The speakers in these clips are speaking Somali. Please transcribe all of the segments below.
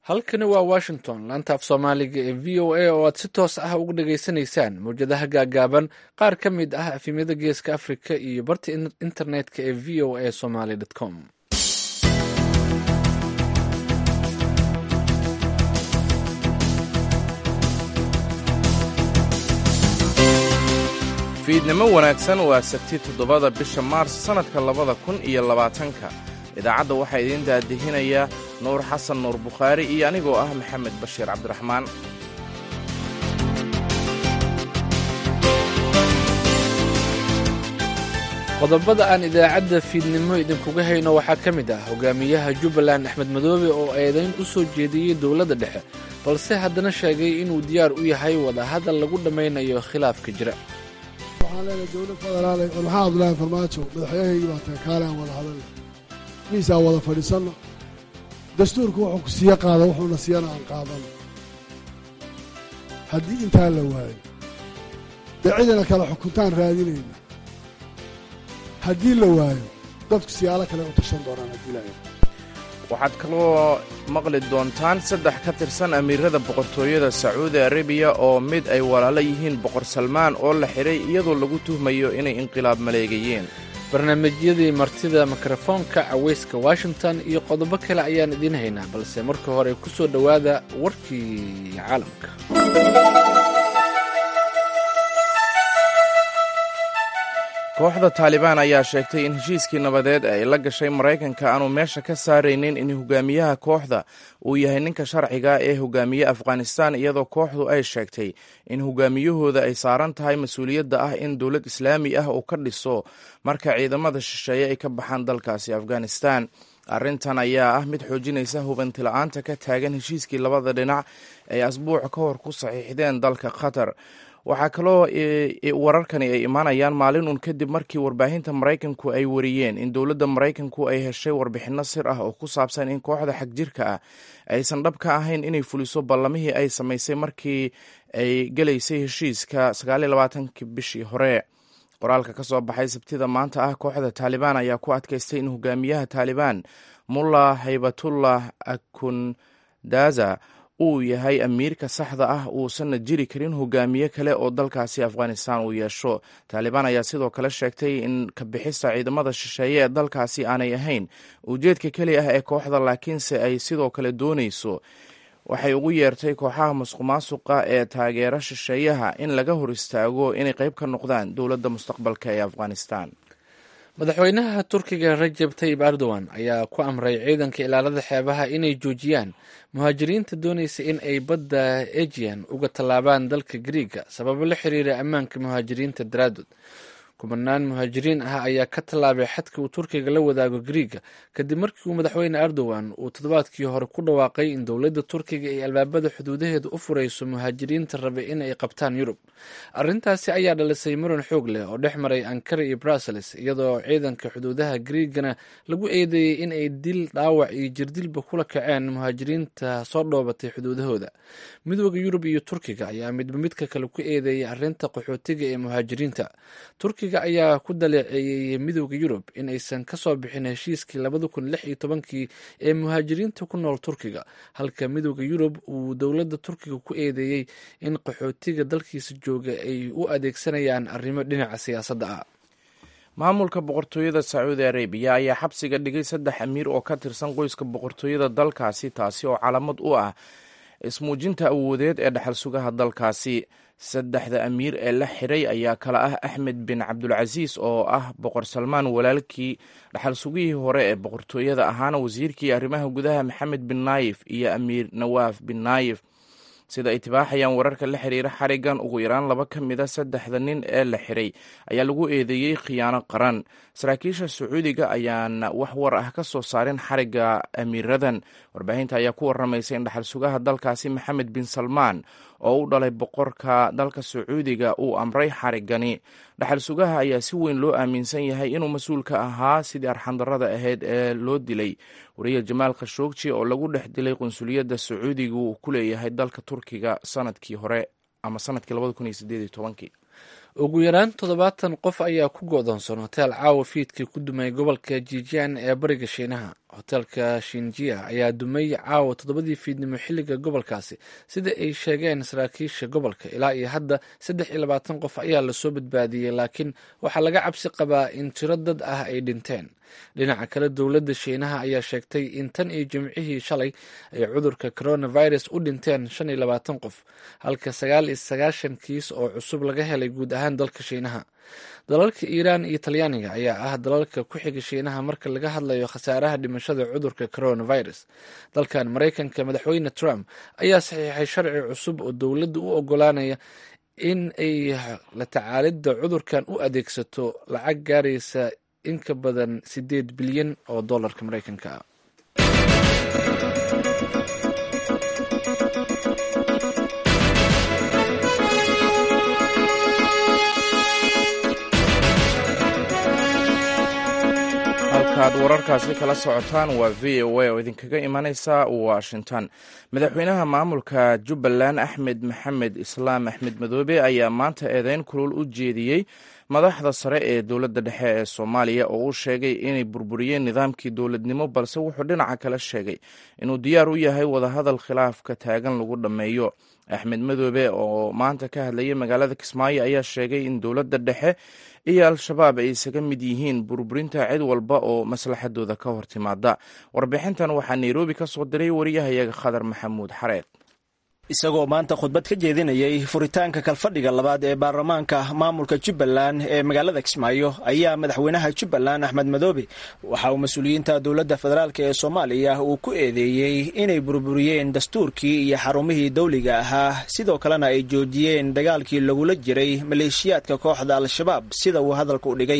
halkani waa washington laanta af soomaaliga ee v o a oo aad si toos ah uga dhageysanaysaan mawjadaha gaagaaban qaar ka mid ah afimyada geeska afrika iyo barta internetka ee v o a somaly com fiidnimo wanaagsan waa sabti toddobada bisha maars sannadka labada kun iyo labaatanka idaacadda waxaa idiin daadihinaya nuur xasan nuur bukhaari iyo anigoo ah maxamed bashiir cabdiraxmaan qodobada aan idaacadda fiidnimo idinkuga hayno waxaa ka mid ah hogaamiyaha jubbaland axmed madoobe oo eedayn u soo jeediyey dowladda dhexe balse haddana sheegay inuu diyaar u yahay wadahadal lagu dhammaynayo khilaafka jira waxaan leenahay dowlad federaal war maxaa abdulaahi farmaajo madaxweynahaygii baa tahay kaale aan wada hadalna miisaan wada fadhiisanno dastuurku wuxuu ku siiye qaada wuxuuna siiyana aan qaadano haddii intaa la waayo dee cidina kale xukuntaan raadinayna haddii la waayo dadku siyaalo kale u tashan doonaan haddii la waxaad kaloo maqli doontaan saddex ka tirsan amiirada boqortooyada sacuudi arabiya oo mid ay walaalo yihiin boqor salmaan oo la xidhay iyadoo lagu tuhmayo inay inqilaab maleegayeen barnaamijyadii martida mikrofoonka cawayska washington iyo qodobo kale ayaan idiin haynaa balse marka hore ku soo dhowaada warkii caalamka kooxda taalibaan ayaa sheegtay in heshiiskii nabadeed ee ay la gashay maraykanka aanu meesha ka saaraynin in hogaamiyaha kooxda uu yahay ninka sharciga ee hogaamiye afghanistan iyadoo kooxdu ay sheegtay in hogaamiyahooda ay saaran tahay mas-uuliyadda ah in dowlad islaami ah uu ka dhiso marka ciidamada shisheeye ay ka baxaan dalkaasi afghanistan arrintan ayaa ah mid xoojinaysa hubantila'aanta ka taagan heshiiskii labada dhinac ay asbuuc ka hor ku saxiixdeen dalka qatar waxaa kaloo wararkani ay imaanayaan maalin uun kadib markii warbaahinta maraykanku ay wariyeen in dowladda maraykanku ay heshay warbixinno sir ah oo ku saabsan in kooxda xagjirka ah aysan dhab ka ahayn inay fuliso ballamihii ay samaysay markii ay gelaysay heshiiska sagaaliyolabaatanki bishii hore qoraalka ka soo baxay sabtida maanta ah kooxda taalibaan ayaa ku adkaystay in hogaamiyaha taalibaan mulla haybatullah akundaza uu yahay amiirka saxda ah uusanna jiri karin hogaamiye kale oo dalkaasi afghanistan uu yeesho taalibaan ayaa sidoo kale sheegtay in kabixista ciidamada shisheeye ee dalkaasi aanay ahayn ujeedka keli ah ee kooxda laakiinse ay sidoo kale doonayso waxay ugu yeertay kooxaha masuqmaasuqa ee taageera shisheeyaha in laga hor istaago inay qayb ka noqdaan dowladda mustaqbalka ee afghanistan madaxweynaha turkiga rajab tayib erdogan ayaa ku amray ciidanka ilaalada xeebaha inay joojiyaan muhaajiriinta doonaysa in ay badda ejian uga tallaabaan dalka griiga sababo la xiriira ammaanka muhaajiriinta daraadood kubanaan muhaajiriin ah ayaa ka tallaabay xadka uu turkiga la wadaago griiga kadib markii uu madaxweyne erdogan uu toddobaadkii hore ku dhawaaqay in dowladda turkiga ay albaabada xuduudaheeda u furayso muhaajiriinta rabe in ay qabtaan yurub arrintaasi ayaa dhalisay muran xoog leh oo dhex maray ankara iyo brussels iyadoo ciidanka xuduudaha griigana lagu eedeeyey in ay dil dhaawac iyo jirdilba kula kaceen muhaajiriinta soo dhoobatay xuduudahooda midooda yurub iyo turkiga ayaa midba midka kale ku eedeeyay arrinta qaxootiga ee muhaajiriinta ayaa ku daleeceeyey midooda yurub in aysan ka soo bixin heshiiskii labada kun lix iyo tobankii ee muhaajiriinta ku nool turkiga halka midooda yurub uu dowladda turkiga ku eedeeyey in qaxootiga dalkiisa jooga ay u adeegsanayaan arrimo dhinaca siyaasadda ah maamulka boqortooyada sacuudi arabiya ayaa xabsiga dhigay saddex amiir oo ka tirsan qoyska boqortooyada dalkaasi taasi oo calaamad u ah ismuujinta awoodeed ee dhaxal sugaha dalkaasi saddexda amiir ee la xiray ayaa kala ah axmed bin cabdulcasiis oo ah boqor salmaan walaalkii dhaxal sugihii hore ee boqortooyada ahaana wasiirkii arrimaha gudaha maxamed bin naayif iyo amiir nawaaf bin naayif sida ay tibaaxayaan wararka la xiriira xarigan ugu yaraan laba ka mid a saddexda nin ee la xiray ayaa lagu eedeeyey khiyaano qaran saraakiisha sacuudiga ayaana wax war ah ka soo saarin xariga amiiradan warbaahinta ayaa ku waramaysa in dhaxal sugaha dalkaasi maxamed bin salmaan oo u dhalay boqorka dalka sacuudiga uu amray xarigani dhaxal sugaha ayaa si weyn loo aaminsan yahay inuu mas-uul ka ahaa sidii arxandarada ahayd ee loo dilay wariye jamaal khashoogji oo lagu dhex dilay qunsuliyadda sacuudiga uu ku leeyahay dalka turkiga sanadkii hore ama sanadkii labada kun iyo sideed iyo tobankii ugu yaraan toddobaatan qof ayaa ku go'doonsan hoteel caawa fiidkii ku dumay gobolka jijian ee bariga shiinaha hoteelka shinjia ayaa dumay caawa toddobadii fiidnimo xilliga gobolkaasi sida ay sheegeen saraakiisha gobolka ilaa iyo hadda saddex iyo labaatan qof ayaa lasoo badbaadiyey laakiin waxaa laga cabsi qabaa in tiro dad ah ay dhinteen dhinaca kale dowladda shiinaha ayaa sheegtay in tan iyo jimcihii shalay ay cudurka coronavirus u dhinteen shan iyo labaatan qof halka sagaal iyo sagaashan kiis oo cusub laga helay guud ahaan dalka shiinaha dalalka iiraan iyo talyaaniga ayaa ah dalalka ku xiga shiinaha marka laga hadlayo khasaaraha dhimashada cudurka coronavirus dalkan maraykanka madaxweyne trump ayaa saxiixay sharci cusub oo dowladda u ogolaanaya in ay la tacaalidda cudurkan u adeegsato lacag gaaraysa in ka badan sideed bilyan oo dollarka maraykanka ah halkaad wararkaasi kala socotaan waa v o a oo idinkaga imanaysa washington madaxweynaha maamulka jubbaland axmed maxamed islaam axmed madoobe ayaa maanta eedeyn kulul u jeediyey madaxda sare ee dowladda dhexe ee soomaaliya oo uu sheegay inay burburiyeen nidaamkii dowladnimo balse wuxuu dhinaca kale sheegay inuu diyaar u yahay wadahadal khilaafka taagan lagu dhammeeyo axmed madoobe oo maanta ka hadlayay magaalada kismaayo ayaa sheegay in dowladda dhexe iyo al-shabaab ay isaga mid yihiin burburinta cid walba oo maslaxadooda ka hor timaada warbixintan waxaa nairobi ka soo diray wariyahayaga khadar maxamuud xareed isagoo maanta khudbad ka jeedinayay furitaanka kalfadhiga labaad ee baarlamaanka maamulka jubbaland ee magaalada kismaayo ayaa madaxweynaha jubbaland axmed madoobe waxa uu mas-uuliyiinta dowladda federaalk ee soomaaliya uu ku eedeeyey inay burburiyeen dastuurkii iyo xarumihii dawliga ahaa sidoo kalena ay joojiyeen dagaalkii lagula jiray maleeshiyaadka kooxda al-shabaab sida uu hadalka u dhigay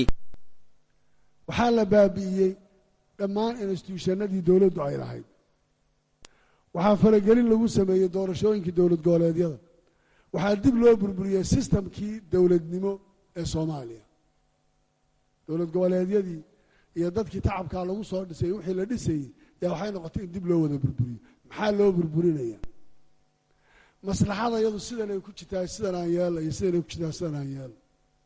waxaa la baabi'iyey dhammaan instituushanadii dowladdu ay lahayd waxaa faragelin lagu sameeyey doorashooyinkii dowlad goboleedyada waxaa dib loo burburiyey sistamkii dowladnimo ee soomaaliya dowlad goboleedyadii iyo dadkii tacabkaa lagu soo dhisay wixii la dhisayey yaa waxay noqotay in dib loo wada burburiyo maxaa loo burburinaya maslaxada iyadu sidanay ku jirtaa sidan aan yeelna iyo sidanay ku jirtaa sidan aan yeelna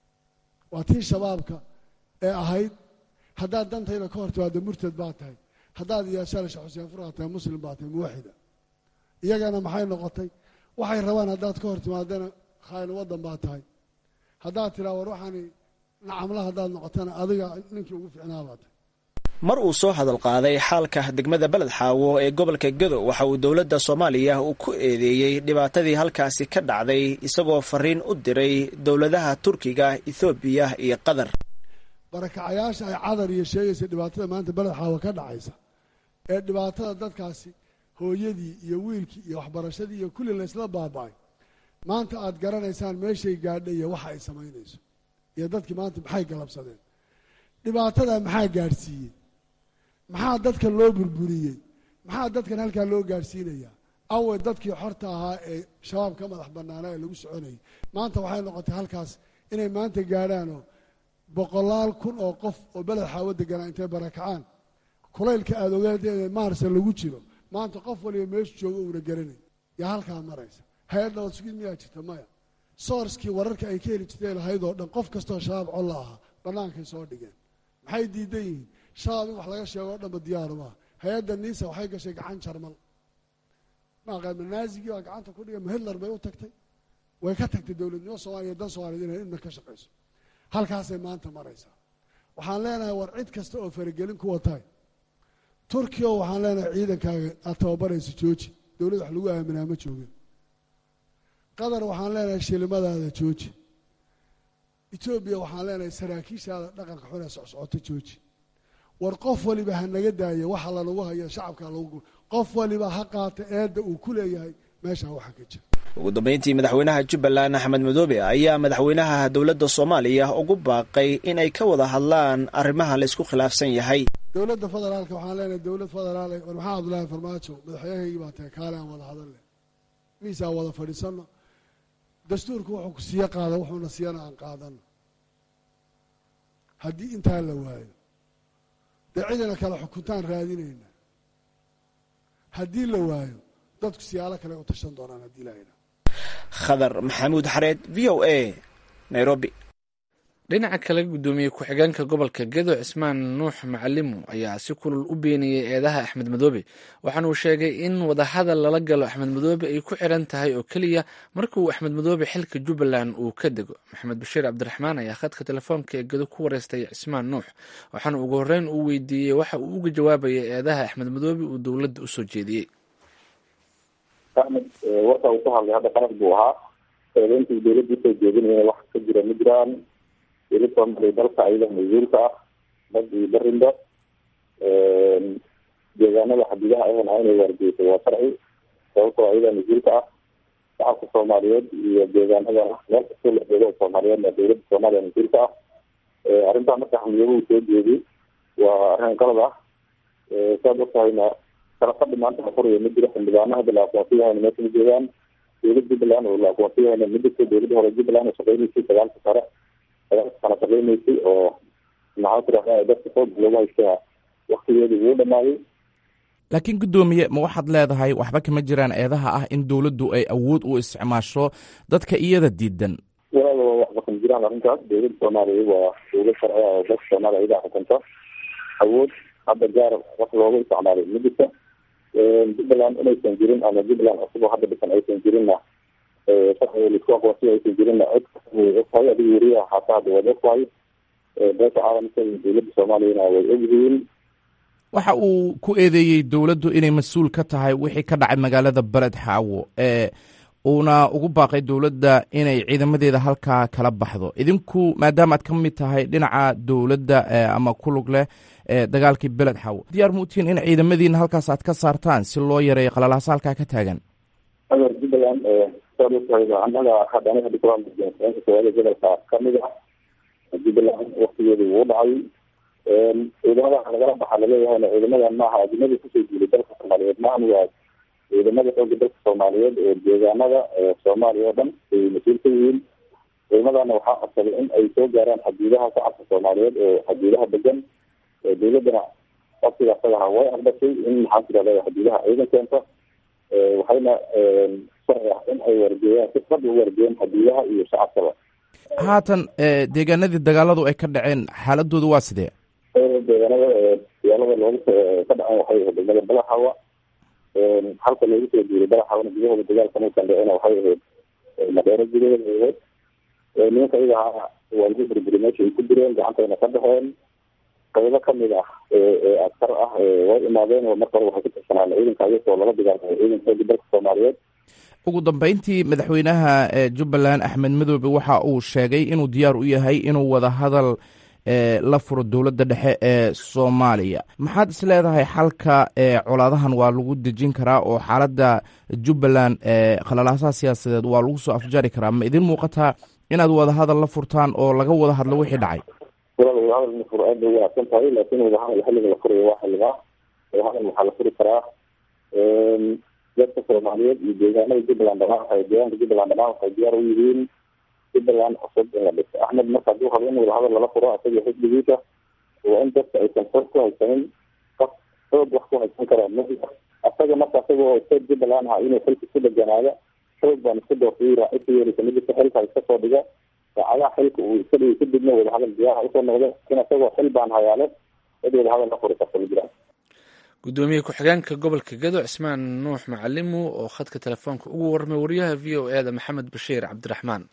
waa tii shabaabka ee ahayd haddaad dantayda ka hor timaado murtad baa tahay haddaad yeeshaan sheekh xuseen furqaa tahay muslim baa tahay muwaxida iyagana maxay noqotay waxay rabaan haddaad ka hor timaadana khayno waddan baa tahay haddaad tiraa war waxaani nacamla haddaad noqotana adiga ninkii ugu ficnaa baa tahay mar uu soo hadal qaaday xaalka degmada beled xaawo ee gobolka gedo waxa uu dowladda soomaaliya uu ku eedeeyey dhibaatadii halkaasi ka dhacday isagoo fariin u diray dowladaha turkiga ethoobiya iyo qatar barakacayaasha ay cadar iyo sheegaysa dhibaatada maanta beled xaawo ka dhacaysa ee dhibaatada dadkaasi hooyadii iyo wiilkii iyo waxbarashadii iyo kulli laysla baaba'ay maanta aad garanaysaan meeshay gaadha iyo waxa ay samaynayso iyo dadkii maanta maxay galabsadeen dhibaatada maxaa gaadhsiiyey maxaa dadkan loo burburiyey maxaa dadkan halkaa loo gaadhsiinayaa awe dadkii xorta ahaa ee shabaab ka madax bannaanaa ee lagu soconayay maanta waxay noqotay halkaas inay maanta gaadhaanoo boqolaal kun oo qof oo beled xaawo deganaa intay barakacaan kulaylka aada ogaadee maarsa lagu jiro maanta qof waliba meeshu joogo uuna garanay yaa halkaa maraysa hay-ad nabad sugid miyaa jirta maya soorskii wararka ay ka heli jirtay lahayd oo dhan qof kastoo shabaab colla ahaa bannaankay soo dhigeen maxay diidan yihiin shabaab in wax laga sheego o dhanba diyaaru maaha hay-adda niisa waxay gashay gacan jarmal maaqaama naazigii baa gacanta ku dhigay mahedlar bay u tagtay way ka tagtay dowladnimo soomaliya dan soomaaliyed inay idna ka shaqayso halkaasay maanta maraysaa waxaan leenahay war cid kasta oo faragelin kuwa tahay turkiya oo waxaan leenahay ciidankaaga aad tababaraysa jooji dowladd wax lagu aaminaa ma joogin qatar waxaan leenahay shilimadaada jooji etoobiya waxaan leenahay saraakiishaada dhaqanka xun ee socsocota jooji war qof waliba ha naga daaya waxa lanagu hayo shacabka lagu qof waliba ha qaata eedda uu ku leeyahay meeshaa waxa ka jira ugu dambeyntii madaxweynaha jubbaland axmed madoobe ayaa madaxweynaha dowladda soomaaliya ugu baaqay in ay ka wada hadlaan arrimaha la isku khilaafsan yahay dowladda federaalka waxaan leenahay dowlad federaal war maxaa abdullaahi farmaajo madaxweynahaygii baa tahay kaale aan wada hadal leh miisaan wada fadhiisanno dastuurku wuxuu ku siiye qaada wuxuuna siiyana aan qaadano haddii intaa la waayo dee cidina kale xukuntaan raadinayna haddii la waayo dadku siyaalo kale u tashan doonaan haddii la yidhaha khadar maxamuud xareed v o a nairobi dhinaca kale guddoomiye ku-xigeenka gobolka gedo cismaan nuux macalimu ayaa si kulul u beeniyey eedaha axmed madoobe waxaana uu sheegay in wadahadal lala galo axmed madoobe ay ku xiran tahay oo keliya marka uu axmed madoobe xilka jubbaland uu ka dego maxamed bashiir cabdiraxmaan ayaa khadka telefoonka ee gedo ku wareystay cismaan nuux waxaana ugu horreyn uu weydiiyey waxa uu uga jawaabayay eedaha axmed madoobe uu dowladda usoo jeediyey axmed warka uu ku hadlay hadda qalad buu ahaa eedeyntii dowladda usoo jeedinaya wax ka jira ma jiraan dowlad soomaaliya dalka ayada mas-uulka ah dad iyo barinba deegaanada xadidaha ahna inay waargeyso waa sharci sababtoo ayadaa mas-uulka ah shacabka soomaaliyeed iyo deegaanada meel kastoo la joogo soomaaliyeedna dowladda soomaaliya mas-uulka ah arrintaa marka xamiyaba uu soo jeediy waa arrin qalad ah saad ogtahayna kala fadhi maanta la furayo ma jiro xildhibaano hadda la aqoonsiyahayna meesha ma joogaan dowlad jubbaland oo la aqoonsiyahayna ma jirto dowladda hore jubbaland oo shaqeynaysay sagaalka sare sagaalka sano shaqeynaysay oo maxaa tirahdaa dadka xoog loogu haystaa waktigeedii wuu dhamaaday laakiin guddoomiye ma waxaad leedahay waxba kama jiraan eedaha ah in dowladdu ay awood u isticmaasho dadka iyada diidan walaal waxba kama jiraan arrintaas dowladda soomaaliya waa dowlad sharci ah oo dadka soomaaliya ayadaa xukunta awood hadda gaar wax looga isticmaalay ma jirta jubbaland inaysan jirin ama jubbaland cusub oo hadda dhisan aysan jirinna sharciga laisku aqoonsiya aysan jirinna cod way ogtahay adiga weriyaha xataa hadda waad ogtahay beesha caalamka iyo dowladda soomaaliyana way ogyihiin waxa uu ku eedeeyey dowladdu inay mas-uul ka tahay wixii ka dhacay magaalada beled xaawo ee uuna ugu baaqay dowladda inay ciidamadeeda halkaa kala baxdo idinku maadaama aad ka mid tahay dhinaca dowladda ama ku lug leh dagaalkii beled xaawo diyaar muutiin in ciidamadiina halkaas aad ka saartaan si loo yareeyo qalalaasa halkaa ka taagan adeer jubbaland saad ogtahay annaga hadda aniga dikulanka soomaaliya gobolka kamid ah jubbaland waktigeedu wuu dhacay ciidamada lagala baxa laleeyahayna ciidamadan maaha ajnadi kusoo jiiday dalka soomaaliyeed maahan waa ciidamada xooga dalka soomaaliyeed oo deegaanada soomaaliya oo dhan ay mas-uul ka yihiin ciidamadana waxaa codsaday in ay soo gaaraan xadiidaha shacabka soomaaliyeed oo xadiidaha degan dowladana waqtiga asagaha way aqbashay in maxaa tirahda xadiidaha ciidan keenta waxayna sharci ah in ay wargeeyaan si fadhi u wargeeyaan xadiidaha iyo shacabkaba haatan deegaanadii dagaaladu ay ka dhaceen xaaladoodu waa sidee deegaanada dagaalada looga ka dhaceen waxay ahayd degmada balaxawa halka loogu soo jiiray balaxawana gudahooda dagaalka markan dhacena waxay ahayd madheero gudaheeda ahayd nimanka iyaga ahaa waa lagu burburi meesha ay ku direen gacantayna ka dhexeen qaybo kamid ah ee askar ah way imaadeen oo marka hore waxay ku tirsanaan ciidanka ayagoo lala dagaalmay ciidanka xooga dalka soomaaliyeed ugu dambeyntii madaxweynaha jubbaland axmed madoobe waxa uu sheegay inuu diyaar u yahay inuu wada hadal la furo dowladda dhexe ee soomaaliya maxaad is leedahay xalka colaadahan waa lagu dejin karaa oo xaaladda jubbaland khalalaasaha siyaasadeed waa lagu soo afjari karaa ma idin muuqataa inaad wada hadal la furtaan oo laga wada hadlo wixii dhacay walaal wadahadal ma furo aad bay wanaagsan tahay laakiin wadahadal xilliga la furayo waa xilligaa wadahadal waxaa la furi karaa dadka soomaaliyeed iyo deegaanada jubbaland dhamaan waxay deegaanka jubbaland dhamaan waxay diyaar u yihiin jubbaland cusub in la dhiso axmed marka hadduu rabo in wadahadal lala furo isaga xisbigiisa waa in dadka aysan xoog ku haysanin qof xoog wax ku haysan karaa ma asaga marka isagoo state jubbaland aha inuu xilka ku deganaado xoog baan isku doortay raaci ka yeelisa ma jirto xilka iska soo dhiga saacadaha xilka uu iska dhigay kadibna wadahadal diyaara usoo noqda in isagoo xil baan hayaale cid wadahadal la furi karta ma jiraan gudoomiye ku-xigeenka gobolka gedo cismaan nuux macalimu oo khadka telefoonka ugu warramay wariyaha v o e da maxamed bashiir cabdiraxmaan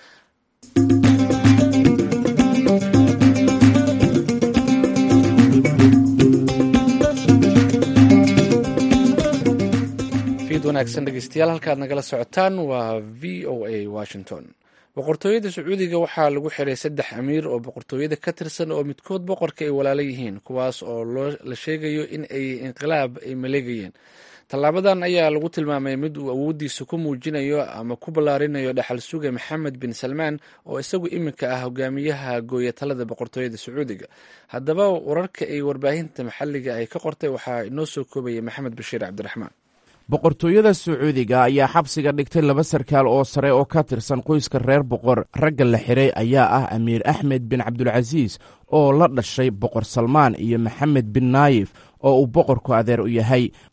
fiid wanaagsan dhegeystayaal halkaad nagala socotaan waa v o a washington boqortooyada sacuudiga waxaa lagu xiray saddex amiir oo boqortooyada ka tirsan oo midkood boqorka ay walaalo yihiin kuwaas oo la sheegayo in ay inqilaab ay maleegayeen tallaabadan ayaa lagu tilmaamay mid uu awooddiisa ku muujinayo ama ku ballaarinayo dhaxal suga maxamed bin salmaan oo isagu iminka ah hogaamiyaha gooya talada boqortooyada sacuudiga haddaba wararka ay warbaahinta maxalliga ay ka qortay waxaa inoo soo koobayay maxamed bashiir cabdiraxmaan boqortooyada sacuudiga ayaa xabsiga dhigtay laba sarkaal oo sare oo ka tirsan qoyska reer boqor ragga la xiray ayaa ah amiir axmed bin cabdulcasiis oo la dhashay boqor salmaan iyo maxamed bin naayif oo uu boqorku adeer u yahay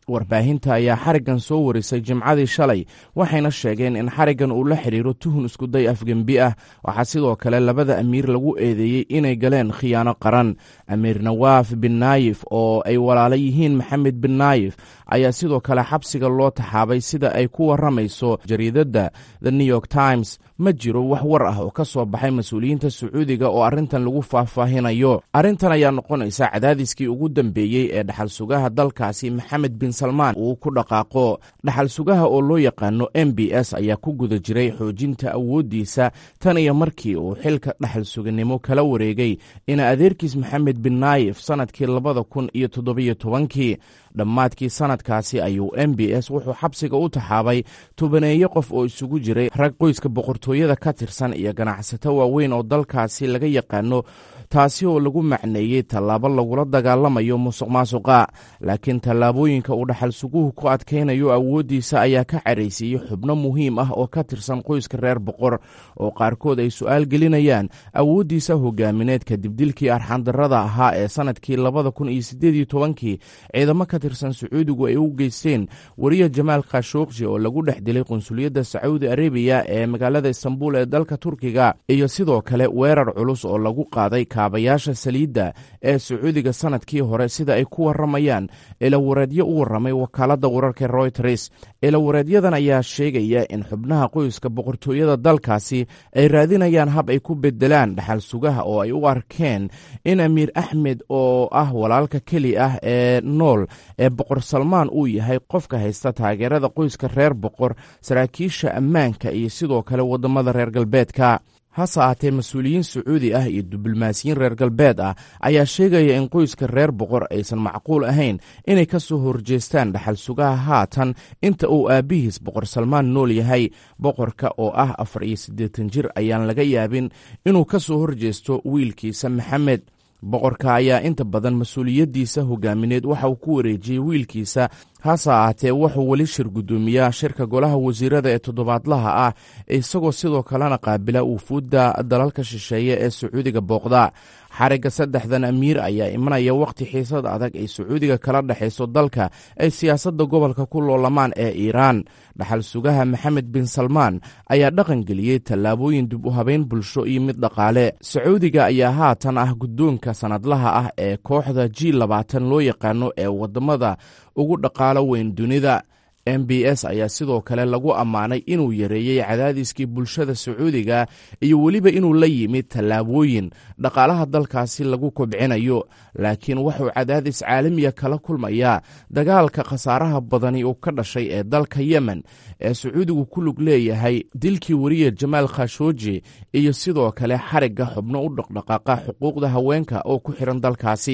warbaahinta ayaa xariggan soo warisay jimcadii shalay waxayna sheegeen in xariggan uu la xidhiiro tuhun iskuday afgembi ah waxaa sidoo kale labada amiir lagu eedeeyey inay galeen khiyaano qaran amiir nawaaf bin naayif oo ay walaala yihiin maxamed bin naayif ayaa sidoo kale xabsiga loo taxaabay sida ay ku warramayso jariidadda the new york times ma jiro wax war ah oo ka soo baxay mas-uuliyiinta sacuudiga oo arrintan lagu faahfaahinayo arrintan ayaa noqonaysa cadaadiskii ugu dambeeyey ee dhaxal sugaha dalkaasi maxamed bin salmaan uu ku dhaqaaqo dhaxal sugaha oo loo yaqaano m b s ayaa ku guda jiray xoojinta awooddiisa tan iyo markii uu xilka dhaxal suganimo kala wareegay ina adeerkiis maxamed bin naayif sannadkii labada kun iyo toddobiyo tobankii dhammaadkii sannadkaasi ayuu m b s wuxuu xabsiga u taxaabay tubaneeyo qof oo isugu jiray rag qoyska boqortooyada ka tirsan iyo ganacsato waaweyn oo dalkaasi laga yaqaano taasi oo lagu macneeyey tallaabo lagula dagaalamayo musuq maasuqa laakiin tallaabooyinka uu dhaxal suguhu ku adkaynayo awooddiisa ayaa ka caraysiiyey xubno muhiim ah oo ka tirsan qoyska reer boqor oo qaarkood ay su'aal gelinayaan awooddiisa hogaamineed kadib dilkii arxandarrada ahaa ee sannadkii labada kun iyo siddeed iyo tobankii ciidamo ka tirsan sacuudigu ay u geysteen wariya jamaal khashuukji oo lagu dhex dilay qunsuliyadda sacuudi arabiya ee magaalada istanbul ee dalka turkiga iyo sidoo kale weerar culus oo lagu qaaday kaabayaasha saliidda ee sacuudiga sannadkii hore sida ay ku warramayaan ilawareedyo u warramay wakaaladda wararka royters ilawareedyadan ayaa sheegaya in xubnaha qoyska boqortooyada dalkaasi ay raadinayaan hab ay ku bedelaan dhaxal sugaha oo ay u arkeen in amiir axmed oo ah walaalka keli ah ee nool ee boqor salmaan uu yahay qofka haysta taageerada qoyska reer boqor saraakiisha ammaanka iyo sidoo kale waddamada reer galbeedka hase ahaatee mas-uuliyiin sacuudi ah iyo diblomaasiyiin reer galbeed ah ayaa sheegaya in qoyska reer boqor aysan macquul ahayn inay ka soo horjeestaan dhaxal sugaha haatan inta uu aabbihiis boqor salmaan nool yahay boqorka oo ah afar iyo siddeetan jir ayaan laga yaabin inuu ka soo horjeesto wiilkiisa maxamed boqorka ayaa inta badan mas-uuliyaddiisa hogaamineed waxa uu ku wareejiyey wiilkiisa hase ahaatee wuxuu weli shir guddoomiyaa shirka golaha wasiirada ee toddobaadlaha ah isagoo sidoo kalena qaabila wufuudda dalalka shisheeye ee sacuudiga booqda xarigga saddexdan amiir ayaa imanaya wakhti xiisad adag ay sacuudiga kala dhexayso dalka ay siyaasadda gobolka ku loolamaan ee iiraan dhaxal sugaha maxamed bin salmaan ayaa dhaqan geliyey tallaabooyin dib u habeyn bulsho iyo mid dhaqaale sacuudiga ayaa haatan ah guddoonka sannadlaha ah ee kooxda g labaatan loo yaqaano ee waddamada ugu dhaqaalo weyn dunida m b s ayaa sidoo kale lagu ammaanay inuu yareeyey cadaadiskii bulshada sacuudiga iyo weliba inuu la yimid tallaabooyin dhaqaalaha dalkaasi lagu kobcinayo laakiin wuxuu cadaadis caalamiya kala kulmayaa dagaalka khasaaraha badani uu ka dhashay ee dalka yemen ee sacuudigu ku lug leeyahay dilkii wariya jamaal khashooji iyo sidoo kale xarigga xubno u dhaqdhaqaaqa xuquuqda haweenka oo ku xihan dalkaasi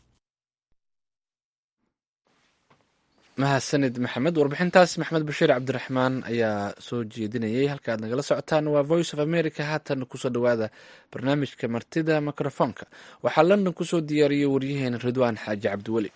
mahadsanid maxamed warbixintaas maxamed bashiir cabdiraxmaan ayaa soo jeedinayay halka aad nagala socotaan waa voice of america haatan kusoo dhowaada barnaamijka martida mikrofoonka waxaa london kusoo diyaariyey waryaheena ridwaan xaaji cabdiweli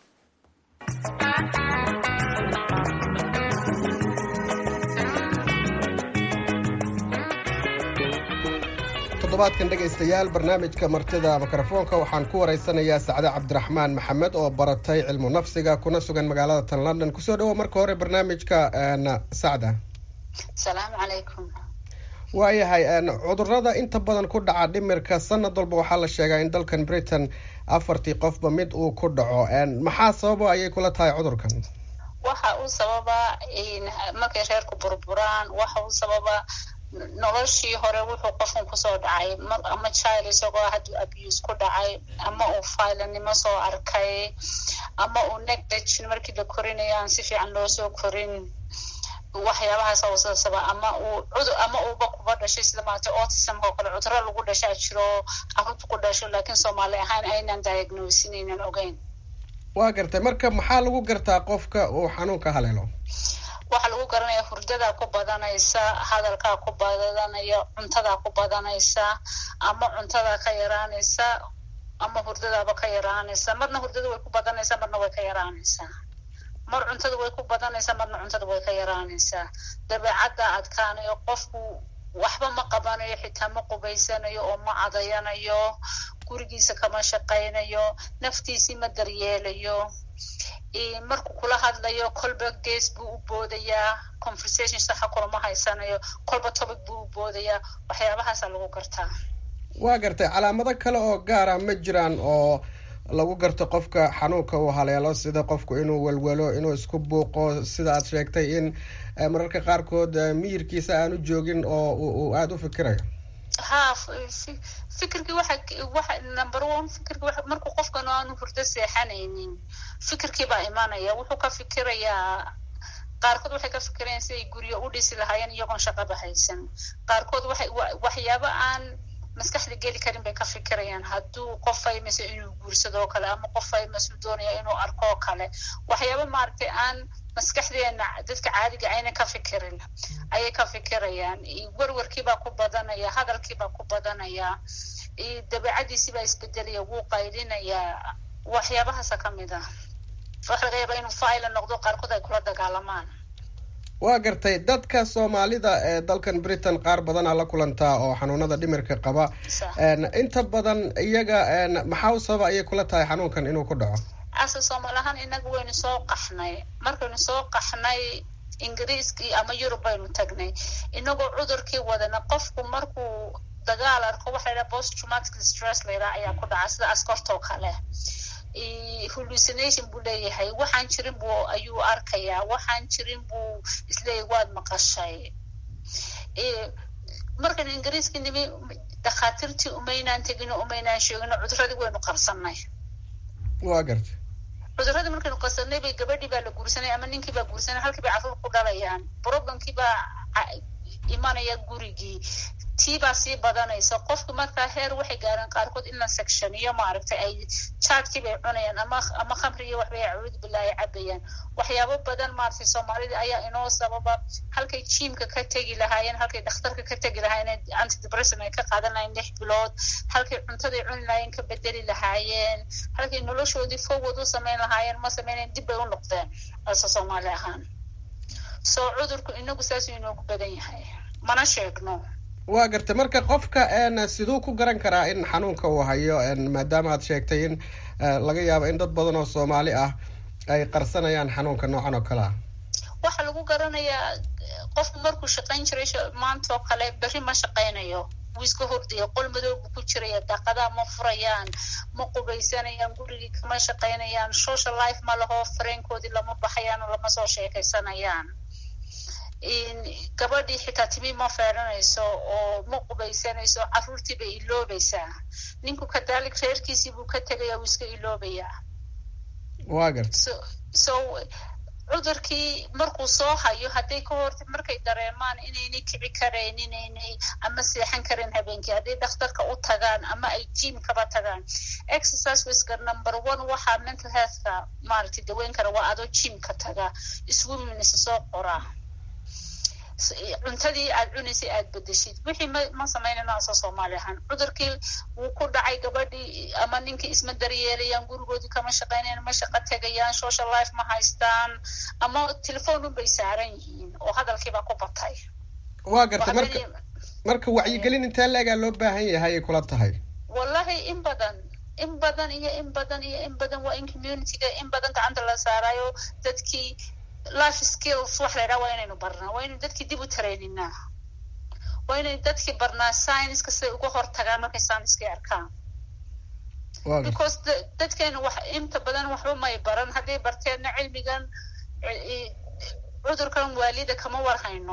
toddobaadkan dhegaystayaal barnaamijka martida mikrofoonka waxaan ku waraysanayaa sacde cabdiraxmaan maxamed oo baratay cilmu nafsiga kuna sugan magaalada tan london kusoo dhawo marka hore barnaamijka sacda asalaamu calaykum waayahay cudurada inta badan ku dhaca dhimirka sanad walba waxaa la sheegaa in dalkan britain afartii qofba mid uu ku dhaco maxaa sababa ayay kula tahay cudurkan waxa uu sababa markay reerku burburaan waxa uu sababa noloshii hore wuxuu qofkan kusoo dhacay ama child isagoo hadduu abuse ku dhacay ama uu faylanimo soo arkay ama uu negdagin markii la korinayo aan si fiican loo soo korin waxyaabahaas usasaba ama uu cudur ama uuba kuba dhashay sida maarata autismka oo kale cuduro lagu dhashaa jiro carruurta ku dhasho laakiin soomaali ahaan aynan diagnosin aynan ogeyn waa gartay marka maxaa lagu gartaa qofka uu xanuunka haleelo waxaa lagu garanaya hurdadaa ku badanaysa hadalkaa ku badanaya cuntadaa ku badanaysa ama cuntadaa ka yaraanaysa ama hurdadaaba ka yaraanaysa marna hurdada way ku badanaysaa marna way ka yaraanaysaa mar cuntada way ku badanaysaa marna cuntada way ka yaraanaysaa dabeecadda adkaanayo qofku waxba ma qabanayo xitaa ma qubaysanayo oo ma cadayanayo gurigiisa kama shaqaynayo naftiisii ma daryeelayo markuu kula hadlayo kolba gees buu u boodayaa conversation saxa kulama haysanayo kolba topic buu u boodayaa waxyaabahaasa lagu gartaa waa gartay calaamado kale oo gaara ma jiraan oo lagu garto qofka xanuunka uu haleelo sida qofku inuu welwelo inuu isku buuqo sida aad sheegtay in mararka qaarkood miyirkiisa aanu joogin oo uu aada u fikirayo ha fikirkii waxa waxa number one fikirki wa markuu qofkan aanu hurdo seexanaynin fikirkii baa imanaya wuxuu ka fikirayaa qaarkood waxay ka fikirayaan si ay guryo u dhisi lahaayeen iyagoon shaqaba haysan qaarkood waxay waxyaabo aan maskaxda geli karin bay ka fikirayaan hadduu qof ay mase inuu guursado oo kale ama qof ay masu doonaya inuu arko oo kale waxyaaba maaragtay aan maskaxdeena dadka caadiga ayna ka fikirin ayay ka fikirayaan werwarkiibaa ku badanaya hadalkiibaa ku badanaya dabeicadiisibaa isbedelaya wuu qaydinayaa waxyaabahaasa ka mid ah waxa laga yaaba inuu faila noqdo qaarkood ay kula dagaalamaan waa gartay dadka soomaalida ee dalkan britain qaar badanaa la kulantaa oo xanuunada dhimirka qaba inta badan iyaga maxaa u sababa ayay kula tahay xanuunkan inuu ku dhaco ase soomaali ahaan inaga waynu soo qaxnay markaynu soo qaxnay ingiriiskii ama yurub baynu tagnay inagoo cudurkii wadana qofku markuu dagaal arko waxa laydhaha post traumatic stress layidhaha ayaa ku dhaca sida askortoo kale hallucination buu leeyahay waxaan jirin buu ayuu arkayaa waxaan jirin buu isleeyahy waad maqashay markan ingiriiskii nimi dakhaatiirtii umaynaan tegino umaynaan sheegino cuduradii waynu qarsanay waa gartay cuduradii markaynu qarsanay bay gabadhii baa la guursanay ama ninkii baa guursanay halkii bay carruur ku dhalayaan problemkii baa imanaya gurigii tii baa sii badanaysa qofku markaa heer waxay gaareen qaarkood in la sectioniyo maaragtay ay jaadkii bay cunayaan ama ama khamriyo waxbay acuud bilaahi cabayaan waxyaabo badan maaragtay soomaalida ayaa inoo sababa halkay jiimka ka tegi lahaayeen halkay dhakhtarka ka tegi lahaayeen antidepression ay ka qaadan lahayen lix bilood halkay cuntaday cuni lahaayeen ka bedeli lahaayeen halkay noloshoodii forward u samayn lahaayeen ma samaynayn dib bay u noqdeen ase soomaali ahaan soo cudurku inagu saasuu inoogu badan yahay mana sheegno waa gartay marka qofka siduu ku garan karaa in xanuunka uu hayo maadaama aad sheegtay in laga yaabo in dad badan oo soomaali ah ay qarsanayaan xanuunka noocan oo kale ah waxaa lagu garanayaa qofku markuu shaqayn jiray maanta oo kale berri ma shaqaynayo wuu iska hordaya qol madow buu ku jiraya daaqadaha ma furayaan ma qubaysanayaan gurigii kama shaqaynayaan social life ma laho fareenkoodii lama baxayaan oo lama soo sheekaysanayaan gabadhii xitaa timi ma feeranayso oo ma qubaysanayso carruurtii bay iloobaysaa ninku kadaalik reerkiisii buu ka tegaya wuu iska iloobayaa waa garta so so cudurkii markuu soo hayo hadday ka hor markay dareemaan inaynay kici karayn inaynay ama seexan karin habeenkii hadday dhakhtarka u tagaan ama ay jiim kaba tagaan exercise wiska number one waxaa mental healthka maaragtay daweyn kara waa adoo jiimka taga swimmingisa soo qoraa cuntadii aad cunaysay aad bedeshid wixii ma ma samaynayno asoo soomaali ahaan cudurkii wuu ku dhacay gabadhii ama ninkii isma daryeelayaan gurigoodii kama shaqaynayaan ma shaqo tegayaan social life ma haystaan ama telefoonun bay saaran yihiin oo hadalkiibaa ku batay waa garta marka marka wacyigelin intee leegaa loo baahan yahay ay kula tahay wallahi in badan in badan iyo in badan iyo in badan waa in communityga in badan gacanta la saarayo dadkii life skills wax la yidhaha waa inaynu barnaa waa inaynu dadkii dib u tareyninaa waa inaynu dadkii barnaa scienceska siday uga hortagaan markay scienckii arkaan because dadkeenu wax inta badan waxba may baran hadday barteenna cilmigan cudurkan waalida kama warhayno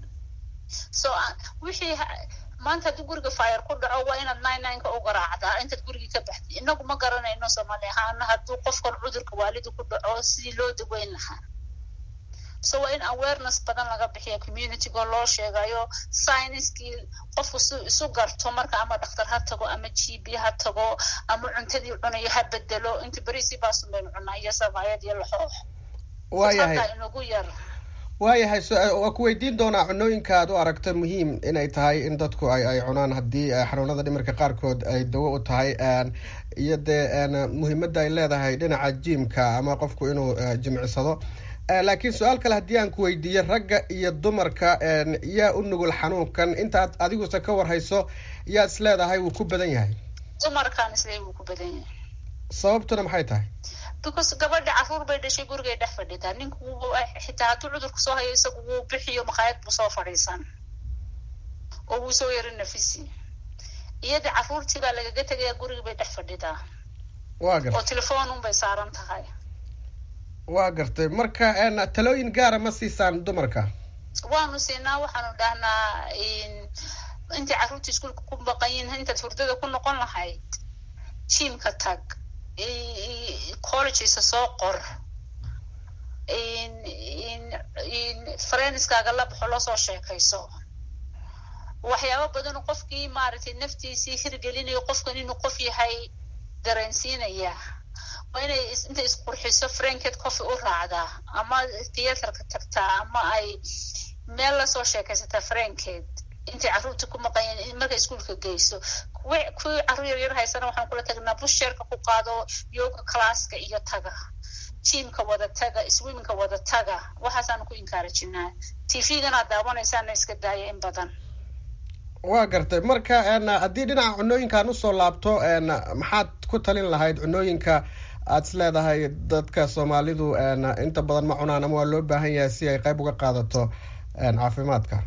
so wixii maanta haddii guriga fire ku dhaco waa inaad nine nineka u garaacdaa intaad gurigii ka baxday inagu ma garanayno soomaali ahaana hadduu qofkan cudurka waalida ku dhaco sidii loo daweyn lahaa so waa in awareness badan laga bixiya communitygo loo sheegayo scienckii qofku si isu garto marka ama dhakhtar ha tago ama g b ha tago ama cuntadii cunayo ha bedelo inta berisi baasun baynu cunaa iyo sabaayad iyo laxoox waayahay inagu yar waayahay waa ku weydiin doonaa cunooyinka aad u aragto muhiim inay tahay in dadku ay ay cunaan haddii xanuunada dhimirka qaarkood ay dawo u tahay iyo dee muhiimadda ay leedahay dhinaca jiimka ama qofku inuu jimicsado laakiin su-aal kale haddii aan ku weydiiyo ragga iyo dumarka yaa u nugul xanuunkan intaad adiguse ka warhayso yaa is leedahay wuu ku badan yahay dumarkaan isle wuu ku badan yahay sababtuna maxay tahay because gabadha caruur bay dhashay gurigay dhex fadhidaa ninku xitaa hadduu cudurku soo hayo isagu wuu bixiyo makhaayad buu soo fadhiisan oo wuu soo yaro nafisi iyada caruurtii baa lagaga tegaya gurigi bay dhex fadhidaa waa gartay oo telefoon un bay saaran tahay waa gartay marka talooyin gaara ma siisaan dumarka waanu siinaa waxaanu dhahnaa intay carruurta iskuolka ku baqayin intaad hurdada ku noqon lahayd jiimka tag collegesa soo qor farenskaaga la baxo lasoo sheekayso waxyaaba badan qofkii maaragtay naftiisii hirgelinayo qofkan inuu qof yahay dareensiinaya waa inay intay isqurxiso franket coffee u raacdaa ama theatrka tagtaa ama ay meel lasoo sheekaysataa franket intay carruurta ku maqanyeen markay iskuolka geyso kuwi kuwii carruur yaryar haysana waxaan kula tagnaa busheerka ku qaado yoga classka iyo taga jiimka wada taga swimmingka wada taga waxaasaanu ku inkaarajinaa tvgana daawanaysaana iska daaya in badan waa gartay marka haddii dhinaca cunooyinkaan usoo laabto maxaad ku talin lahayd cunooyinka aad is leedahay dadka soomaalidu inta badan ma cunaan ama waa loo baahan yahay si ay qayb uga qaadato caafimaadka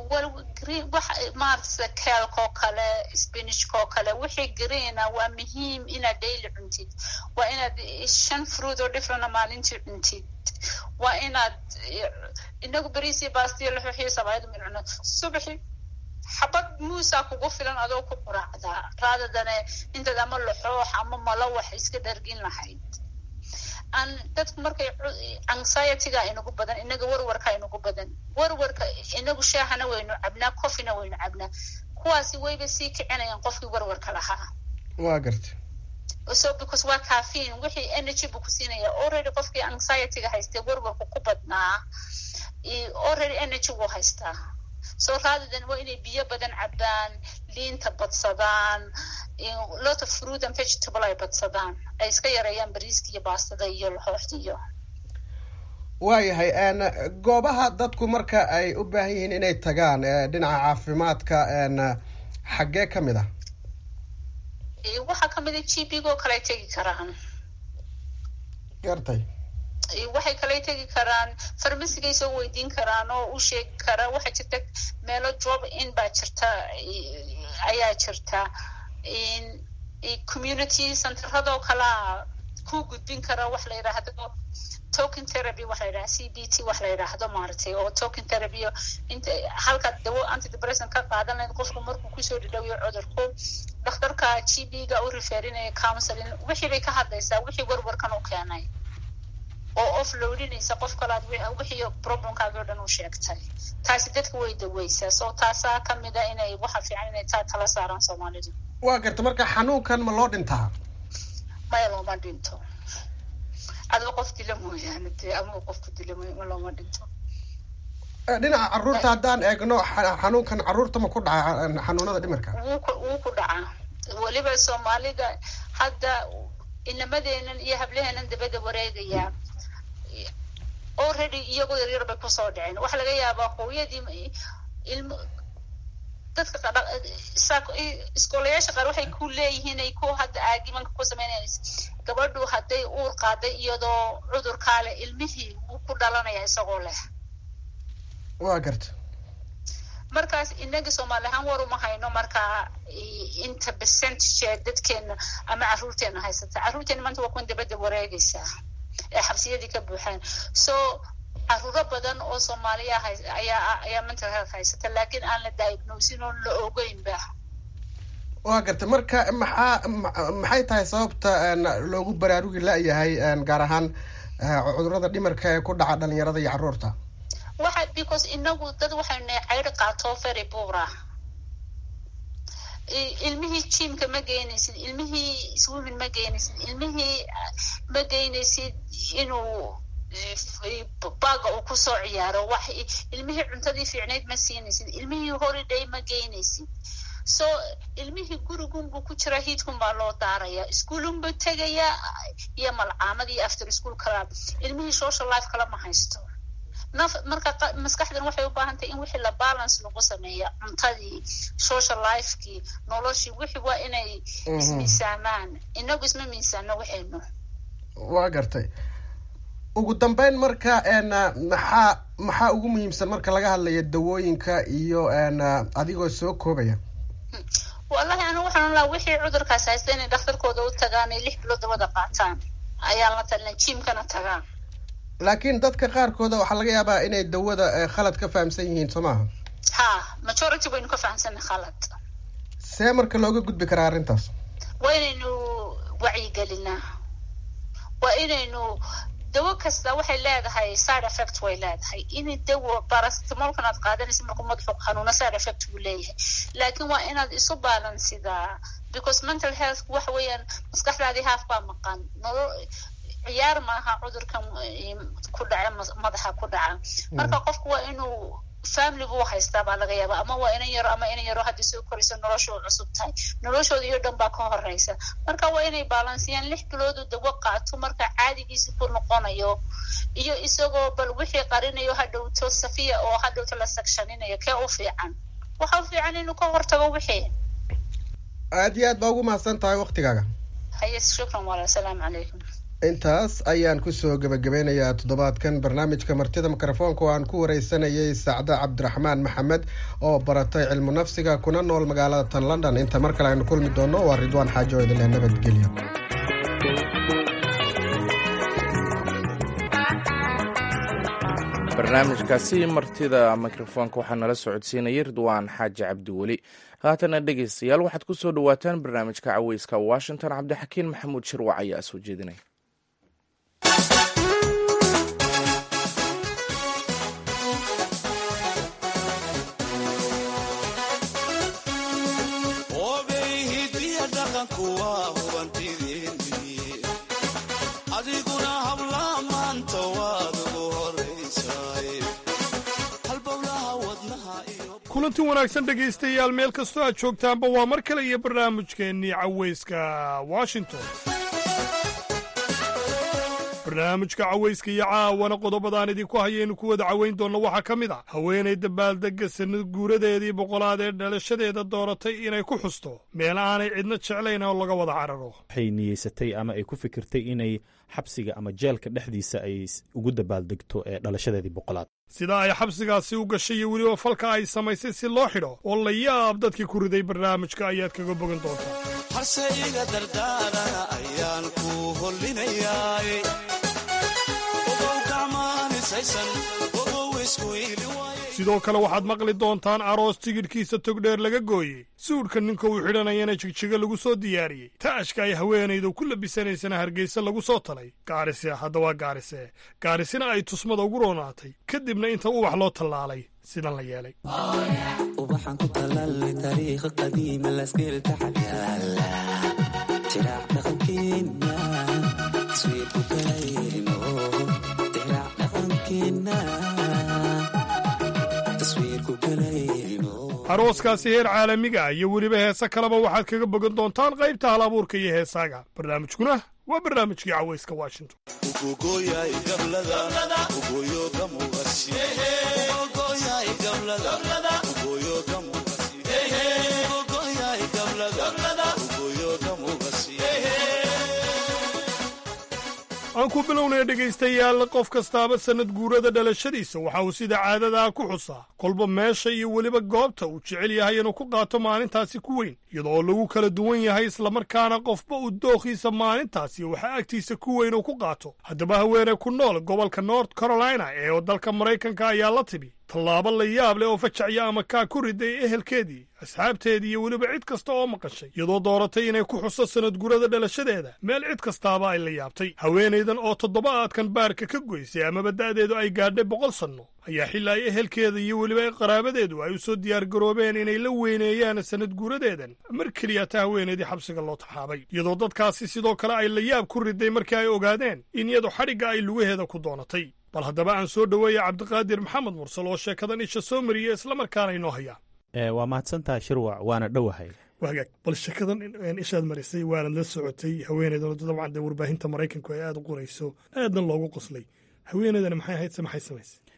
maarata sida keelkoo kale spinachkoo kale wixii greena waa muhiim inaad daily cuntid waa inaad shan fruit oo differena maalintii cuntid waa inaad inagu beriisii baastiyo laxuxiyo sabaayadu min cuno subaxi xabad muusaa kugu filan adoo ku quraacdaa raadadane intaad ama laxoox ama malawax iska dhargin lahayd an dadku markay anxietyga inagu badan inaga warwarka inagu badan warwarka inagu shaahana waynu cabnaa coffeena waynu cabnaa kuwaasi wayba sii kicinayaan qofkii warwarka lahaa waa garta so because waa caffeine wixii energy buu ku siinaya already qofkii anxietyga haystee warwarku ku badnaa already energy wuu haystaa so raadadan waa inay biyo badan cabaan liinta badsadaan lot of fruit and vegetable ay badsadaan ay iska yareeyaan bariiska iyo baastada iyo laxooxda iyo waayahay goobaha dadku marka ay u baahan yihiin inay tagaan dhinaca caafimaadka xaggee ka mid ah waxaa kamid a g b go kale ay tegi karaan gartay waxay kale tegi karaan farmasigay soo weydiin karaan oo u sheegi karaa waxaa jirta meelo job in baa jirta ayaa jirta community centeradoo kalea ku gudbin kara wax la yidhaahdo token therapy wax la yidhahdo c b t wax la yidhaahdo maaragtay oo token therapy inta halkaad dawo antidepressant ka qaadan lahayd qofku markuu kusoo dhidhowiyo cudurku dhakhtarka g b ga u referinaya counseling wixii bay ka hadlaysaa wixii warwarkan u keenay oo off loadinaysa qof kalaad wixii problemkaagi o dhan u sheegtay taasi dadka way daweysaa so taasaa kamid a inay waxa fiican inay taa tala saaraan soomaalidu waa garta marka xanuunkan ma loo dhintaa maya looma dhinto adoo qof dila mooyaane dee ama qofku dila ma looma dhinto dhinaca carruurta haddaan eegno xanuunkan carruurta ma ku dhaca xanuunada dhimirka wuu ku wuu ku dhacaa weliba soomaalida hadda inamadeenan iyo hablaheenan dabada wareegaya already iyagoo yaryar bay kusoo dhaceen waxaa laga yaabaa hooyadii ilm dadka iskoolayaasha qaar waxay ku leeyihiin ay ku hadda aagimanka ku sameynaysa gabadhu hadday uur qaaday iyadoo cudurkaa leh ilmihii wuu ku dhalanaya isagoo leh waa garta markaas inaga soomaali ahaan war uma hayno markaa inta percentage ee dadkeena ama carruurteena haysata carruurteena maanta waa kuwan dabadda wareegaysaa ee xabsiyadii ka buuxaan so caruuro badan oo soomaaliya ayaa ayaa mental health haysata laakiin aan la diagnosin oon la ogeynba waa garta marka maxaa maxay tahay sababta loogu baraarugi la-yahay gaar ahaan cudurada dhimarka ee ku dhaca dhalinyarada iyo carruurta waxa because inagu dad waxaynu nahay cayr qaato very buura ilmihii jimka ma geynaysid ilmihii swimming ma geynaysid ilmihii ma geynaysid inuu baaga uu kusoo ciyaaro wax ilmihii cuntadii fiicnayd ma siinaysid ilmihii holiday ma geynaysid so ilmihii gurigunbuu ku jiraa hiidkun baa loo daaraya ischoolunbuu tegaya iyo malcaamad iyo after school kala ilmihii social life kala ma haysto naf marka maskaxdan waxay u baahan tahay in wixii la balance lagu sameeya cuntadii social lifekii noloshii wixii waa inay ismiisaamaan inagu isma miisaano waxaynu waa gartay ugu dambeyn marka maxaa maxaa ugu muhiimsan marka laga hadlayo dawooyinka iyo adigoo soo koobaya wallahi anigu waxaan lahaa wixii cudurkaas haysta inay dhakhtarkooda u tagaan ay lix bilood dawada qaataan ayaan la talina jiimkana tagaan laakiin dadka qaarkooda waxaa laga yaabaa inay dawada khalad ka fahamsan yihiin soo maaha ha majority baynu ka fahamsanay khalad see marka looga gudbi karaa arrintaas waa inaynu wacyigelinaa waa inaynu dawo kasta waxay leedahay side effect way leedahay in dawo barastamolkan aad qaadanaysa markuu madaxu xanuuna side effect buu leeyahay laakiin waa inaad isu balansidaa because mental health waxa weeyaan maskaxdaadii haaf baa maqan nolo ciyaar maaha cudurkan ku dhaca madaxa ku dhaca marka qofku waa inuu family buu haystaa baa laga yaaba ama waa inan yaro ama inan yaro haddii soo koraysa noloshooda cusub tahay noloshooda iyo dhan baa ka horeysa marka waa inay balansiyaan lix biloodu dawo qaato marka caadigiisi ku noqonayo iyo isagoo bal wixii qarinayo hadhowto safiya oo hadhowto la sagshaninayo kee u fiican waxa u fiican inuu ka hortago wixii aad iyo aad baa ugu mahadsan tahay waktigaaga haye shukran walaal asalaamu calaykum intaas ayaan kusoo gebagabeynayaa toddobaadkan barnaamijka martida mikrofoonka oo aan ku wareysanayay sacde cabdiraxmaan maxamed oo baratay cilmu nafsiga kuna nool magaalada tan london inta mar kale aynu kulmi doono waa ridwaan xaajo idinle nabadgelyo barnaamijkaasi martida mikrofoonka waxaa nala socodsiinayay ridwaan xaaji cabdiweli haatana dhegeystayaal waxaad ku soo dhowaataan barnaamijka caweyska washington cabdixakiin maxamuud shirwac ayaa soo jeedinaya kulanti wanaagsan dhegaystayaal meel kastoo aad joogtaanba waa mar kale iyo barnaamijkeennii caweyska washington barnaamijka caweyska iyo caawana qodobadaan idinku hayaynu ku wada caweyn doonno waxaa ka mid ah haweenay dabaaldegga sanad guuradeedii boqolaad ee dhalashadeeda dooratay inay ku xusto meel aanay cidna jeclayn oo laga wada cararo waxay niyeysatay ama ay ku fikirtay inay xabsiga ama jeelka dhexdiisa ay ugu dabaaldegto ee dhalashadeedii boqolaad sida ay xabsigaasi u gashay iyo weliba falka ay samaysay si loo xidho oo la yaab dadkii ku riday barnaamijka ayaad kaga bogan doontaa harseyga dardaarana ayaan ku hollinayaay ogow gacmaanisaysan ogow isku iili sidoo kale waxaad maqli doontaan aroos tigidhkiisa togdheer laga gooyey suudhka ninka uu xidhanayana jigjiga lagu soo diyaariyey taashka ay haweenaydu ku labisanaysana hargeysa lagu soo talay gaarise hadda waa gaarise gaarisina ay tusmada ugu roonaatay kadibna inta ubax loo tallaalay sidan la yeelay ubaxan ku talaalay taariikha qadiima lasgeelka xagyaala tiraac dhaqankeena taswiirku galayno tiraac dhaqankeena arooskaasi heer caalamiga iyo weliba heese kaleba waxaad kaga bogan doontaan qaybta hal abuurka iyo heesaaga barnaamijkuna waa barnaamijkii caweyska washington aan ku bilownaya dhegaystayaal qof kastaaba sannad guurada dhalashadiisa waxa uu sida caadadaa ku xusaa kolba meesha iyo weliba goobta uu jecel yahay inuu ku qaato maalintaasi ku weyn iyadoo lagu kala duwan yahay islamarkaana qofba uu dookhiisa maalintaasi waxaa agtiisa ku weyn uu ku qaato haddaba haweeney ku nool gobolka north carolina ee dalka maraykanka ayaa la timi tallaabo la yaab leh oo fajacya ama kaa ku riday ehelkeedii asxaabteedii iyo weliba cid kasta oo maqashay iyadoo dooratay inay ku xuso sanad gurada dhalashadeeda meel cid kastaaba ay la yaabtay haweenaydan oo toddobaadkan baarka ka goysay amaba da'deedu ay gaadhay boqol sanno ayaa xili ay ehelkeeda iyo weliba qaraabadeedu ay u soo diyaargaroobeen inay la weyneeyaan sanad guuradeedan mar keliya ta haweenaydii xabsiga loo taxaabay iyadoo dadkaasi sidoo kale ay la yaab ku riday markii ay ogaadeen in iyadu xadhigga ay lugaheeda ku doonatay bal haddaba aan soo dhoweeya cabdiqaadir maxamed mursal oo sheekadan isha soo mariya islamarkaana inoo hayaa waa mahadsantaha shirwac waana dhowahay wagaag bal sheekadan ishaad marisay waanad la socotay haweeneydan dabcan dee warbaahinta maraykanku ay aada u qorayso aadna loogu qoslay haweeneydana maxay ahayd se maxay samaysay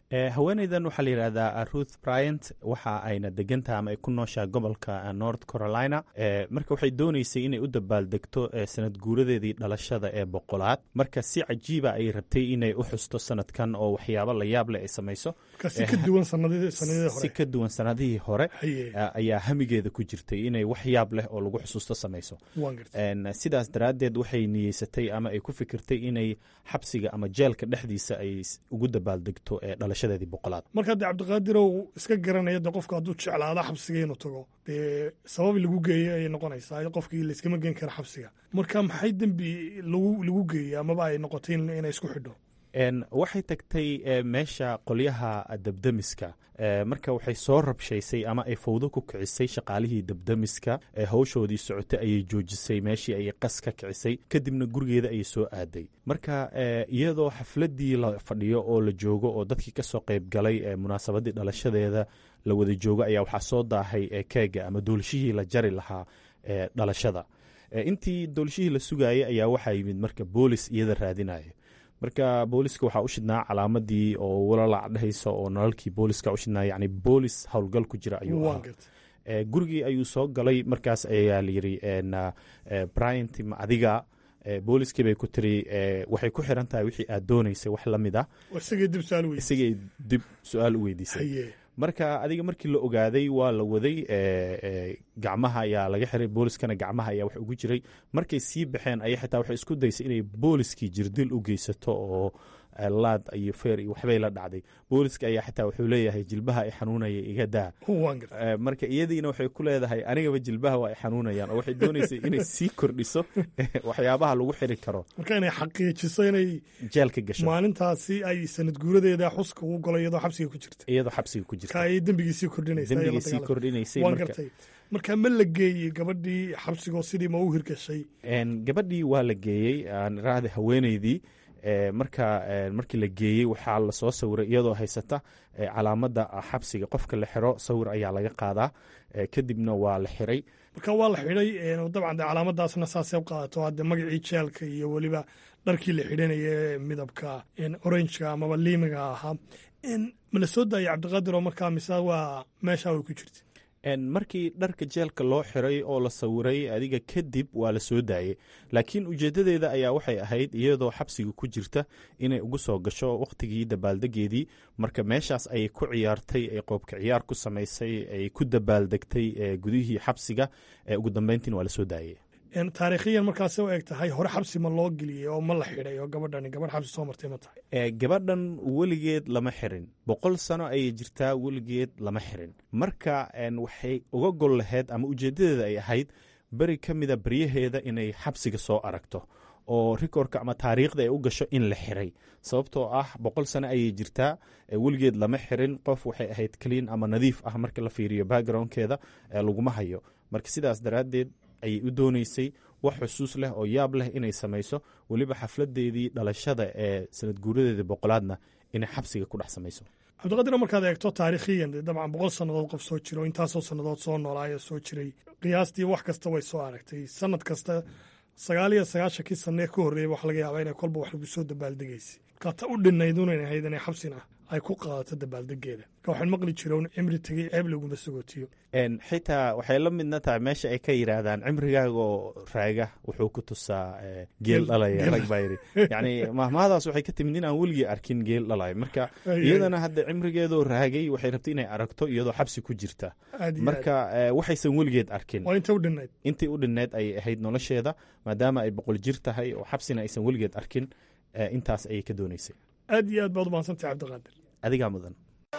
haweeneydan waxaa la yidhahdaa ruth bryant waxa ayna degantaha ama ay ku nooshaa gobolka north carolina marka waxay dooneysay inay u dabaaldegto sanad guuradeedii dhalashada ee boqolaad marka si cajiiba ay rabtay inay u xusto sanadkan oo waxyaabo la yaab leh ay samayso si ka duwan sanadihii si ka duwan sanadihii hore ayaa hamigeeda ku jirtay inay wax yaab leh oo lagu xusuusto samayso sidaas daraaddeed waxay niyeysatay ama ay ku fikirtay inay xabsiga ama jeelka dhexdiisa ay ugu dabaaldegto ee dhalashadeedii boqolaad marka dee cabdiqaadirow iska garanaya de qofka hadduu jeclaada xabsiga inuu tago dee sabab lagu geeyo ayay noqonaysaa qofkii layskama geen kara xabsiga marka maxay dembi lagu lagu geeyey amaba ay noqotay inay isku xidho waxay tagtay meesha qolyaha debdemiska marka waxay soo rabshaysay ama ay fawdo ku kicisay shaqaalihii debdemiska hawshoodii socotay ayay joojisay meeshii ayay qas ka kicisay kadibna gurigeeda ayay soo aaday marka iyadoo xafladii la fadhiyo oo la joogo oo dadkii kasoo qayb galay munaasabadii dhalashadeeda la wada joogo ayaa waxaa soo daahay keega ama doolshihii la jari lahaa dhalashada intii doolshihii la sugayay ayaa waxaa yimid marka boolis iyada raadinaya marka booliska waxaa u shidnaa calaamadii oo walalac dhehaysa oo nalalkii booliska u shidnaa yani boolis howlgal ku jira ayuu ahaa gurigii ayuu soo galay markaas ayaa layiri bryant ma adiga booliskii bay ku tiri waxay ku xiran tahay wixii aad doonaysay wax lamid ah isagay dib su-aal u weydiisay marka adiga markii la ogaaday waa la waday gacmaha ayaa laga xiray booliskana gacmaha ayaa wax ugu jiray markay sii baxeen aya xitaa waxay isku daysay inay booliskii jirdil u geysato oo laad iyo feer iyo waxbay la dhacday booliska ayaa xitaa wuxuu leeyahay jilbaha ay xanuunaya iga daa marka iyadiina waxay ku leedahay anigaba jilbaha waa ay xanuunayaan oo waxay doonaysay inay sii kordhiso waxyaabaha lagu xiri karo marka inay xaqiijiso inay jeelka gasho maalintaasi ay sanad guuradeeda xuska ugu galo iyadoo xabsiga ku jirta iyadoo xabsiga ku jirta ay dembigii sii kordhinaysa dembigii sii kordhinaysay waan gartay marka ma la geeyey gabadhii xabsigoo sidii ma u hirgashay gabadhii waa la geeyey aan iraahda haweeneydii marka markii la geeyey waxaa lasoo sawiray iyadoo haysata calaamada xabsiga qofka la xiro sawir ayaa laga qaadaa kadibna waa la xiray marka waa la xidhay dabcan de calaamadaasna saasay qaadato hadde magacii jeelka iyo weliba dharkii la xidhanaya midabka orangeka amaba liimiga ahaa ma la soo daayay cabdiqaadir oo markaa mise waa meesha way ku jirta markii dharka jeelka loo xiray oo la sawiray adiga kadib waa la soo daayey laakiin ujeedadeeda ayaa waxay ahayd iyadoo xabsiga ku jirta inay ugu soo gasho wakhtigii dabaaldegeedii marka meeshaas ayay ku ciyaartay ay qoobka ciyaar ku samaysay ay ku dabaaldegtay gudihii xabsiga ugu dambeyntiin waa la soo daayey taariikhiyan markaasay u eg tahay hore xabsi ma loo geliyey oo ma la xidhay oo gabadhani gabadh xabsi soo martay ma tahay gabadhan weligeed lama xirin boqol sano ayay jirtaa weligeed lama xirin marka waxay uga gol laheyd ama ujeedadeeda ay ahayd beri ka mida baryaheeda inay xabsiga soo aragto oo rikorka ama taariikhda ay u gasho in la xiray sababtoo ah boqol sano ayay jirtaa weligeed lama xirin qof waxay ahayd clean ama nadiif ah marka la fiiriyo backgroundkeeda laguma hayo marka sidaas daraaddeed ayay u dooneysay wax xusuus leh oo yaab leh inay samayso weliba xafladeedii dhalashada ee sanad guuradeedii boqolaadna inay xabsiga ku dhex samayso cabdiqadir markaad eegto taariikhiyan dabcan boqol sannadood qof soo jiro intaasoo sannadood soo noolaayo soo jiray qiyaastii wax kasta way soo aragtay sanad kasta sagaal iyo sagaashankii sanee ka horreeyay waxa laga yaabaa inay kolba wax lagu soo dabaaldegaysay markaa ta u dhinayd unan ahayd inay xabsina ay ku qaadato dabaaldegeeda marka waxaan maqli jiroon cimri tegey ceeb laguma sagootiyo xitaa waxay la midna tahay meesha ay ka yidhaahdaan cimrigaaga oo raaga wuxuu ku tusaa geel dhalaya rag baa yidhi yacni mahmahadaas waxay ka timid in aan weligii arkin geel dhalaya marka iyadana hadda cimrigeedoo raagay waxay rabtay inay aragto iyadoo xabsi ku jirta marka waxaysan weligeed arkin intii u dhinnayd ayay ahayd nolosheeda maadaama ay boqol jir tahay oo xabsina aysan weligeed arkin intaas ayay ka dooneysay aad iyo aad baad u mahadsantay cabdiqaadir adigaa mudan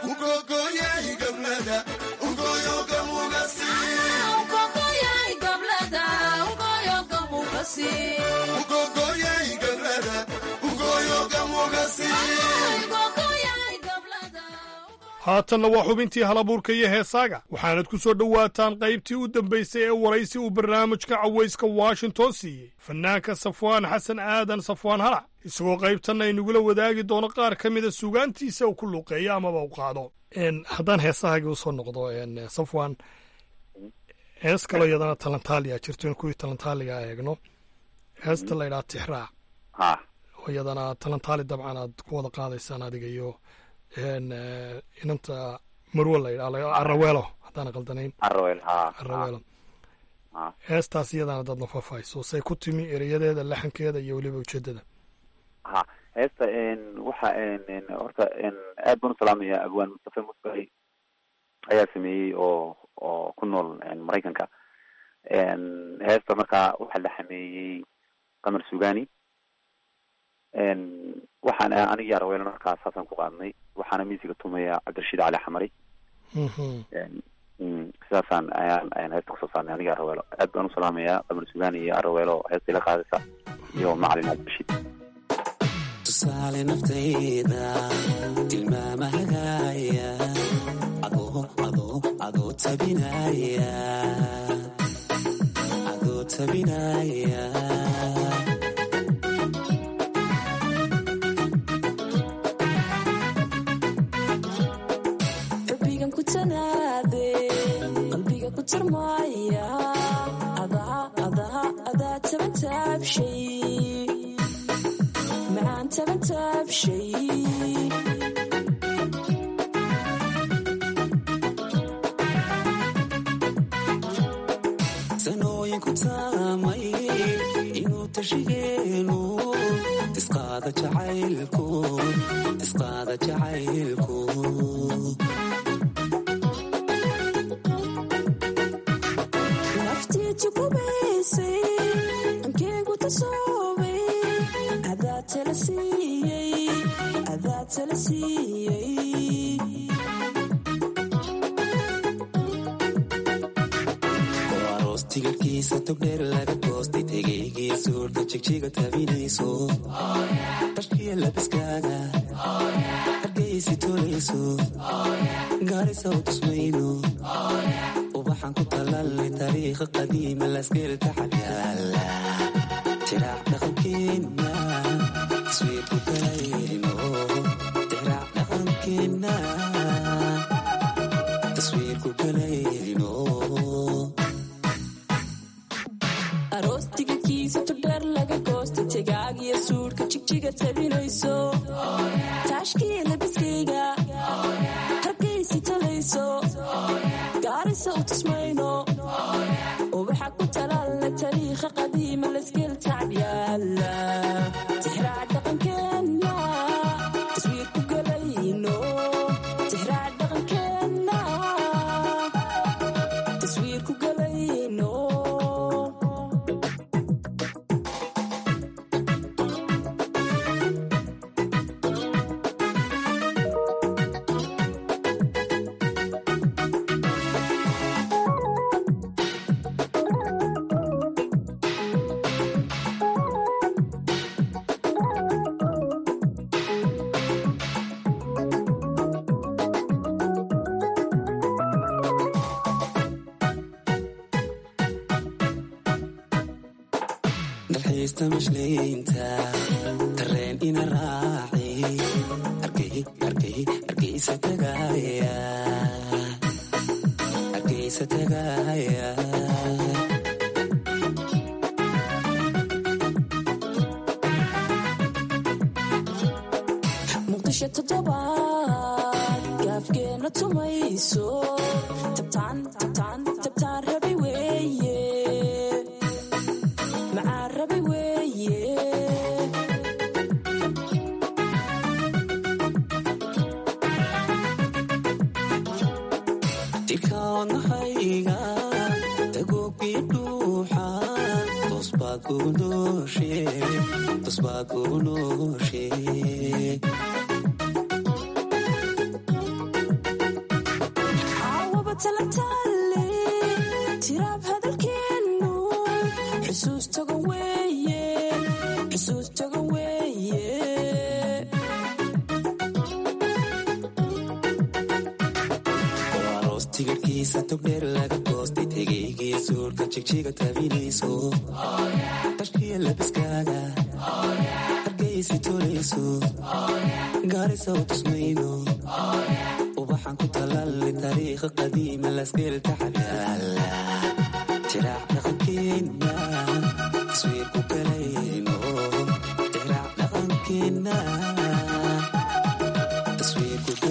haatanna waa xubintii halabuurka iyo heesaaga waxaanad ku soo dhowaataan qaybtii u dambaysay ee waraysi uu barnaamijka cawayska washington siiyey fanaanka safwaan xasan aadan safwaan halac isagoo qaybtanna inagula wadaagi doono qaar ka mida sugaantiisa uu ku luuqeeyo amaba u qaado haddaan heesahaagii usoo noqdo safwaan hees kaloo iyadana talantaaliya jirto in kuwii talantaaliga eegno heesta laydhaha tixraac oo iyadana talantaali dabcan aad ku wada qaadaysaan adiga iyo een, eh, inanta marwo la yidhaa araweelo haddaan qaldanayn araweel ha araweelo ha heestaas iyadana dad nafafayso say ku timi erayadeeda laxankeeda iyo weliba ujeedada ha heesta n waxa n horta n aad baan u salaamaya abwaan mustafa musbari ayaa sameeyey oo oo ku nool n maraykanka n heesta markaa waxaa la xameeyey qamar sugani n waxaan anigii araweelo markaa saasaan ku qaadnay waxaana miisiga tumaya cabdirashiid cali xamari n mm, sidaasaan ayaan ayaan heesta kusoo saarnay anigii araweelo aad baan u salaamayaa qamar sugani iyo araweelo heesta ila qaadaysa iyo macalin cabdirashiid tusaale naftayda tilmaama hagaaya adoo adoo adoo tabinaya adoo tabinaya xubbigan ku tanaade qalbiga ku tarmaya adaa adaa adaa taban taabshay macaan taban taabshay sanooyinku taamay inuu tashigeenu tisqaada jacaylku tisqaada jacaylku naftii tukubaysay ankeygu tasoobay adaa tala siiyey adaa tala siiyey oo aroos tigirhkiisa togdheer laga goostay tegaygii suurta jigjiga tabinayso tashkiya labiskaaga hargaysi tolayso gaarisa u tusmayno ubaxan ku talaalnay taariikha qadiima laskeelka xagyaala tiraac dhaqankeenna taswiirku galayno tiraac dhaqankeenna taswiirku galayno aroos tigirkiisa togdheer laga goosta tegaagiyo suudhka jigjiga tabinayso taashkiya labiskayga hargaysi talayso gaarisa u tusmayno ubaxa ku talaalna tariikha qadiima laskeel tacbyaala tixraac dhaqankeenna taswiirku galayno tixraac dhaqankeenna taswiirku galayno dalxiista mashleynta tareen ina raaci argay argay argaysa tagaaya argaysa tagaaya muqdisho toddobaad gaafgeena tumayso tabtaan tabtaan tabtaan rabi weeye macaan rabi weeye dilkaadnahayga tagoogii dhuuxa tosbaad kugu nooshe tosbaad kugu nooshe caawaba talataale tiraab hadalkeennu xusuus tagan weeye xusuus tagan weeye oo aroos tigirhkiisa togdheer laga goostay tegaygii suurka jigjiga tabinayso tashkiya labiskaaga hargaysi tolayso gaarisa u tusmayno ubaxan ku talaalnay taariikha qadiima laskeelka xagyaala tiraac dhaqankeenna taswiirku galayno tiraac dhaqankeenna taswiirku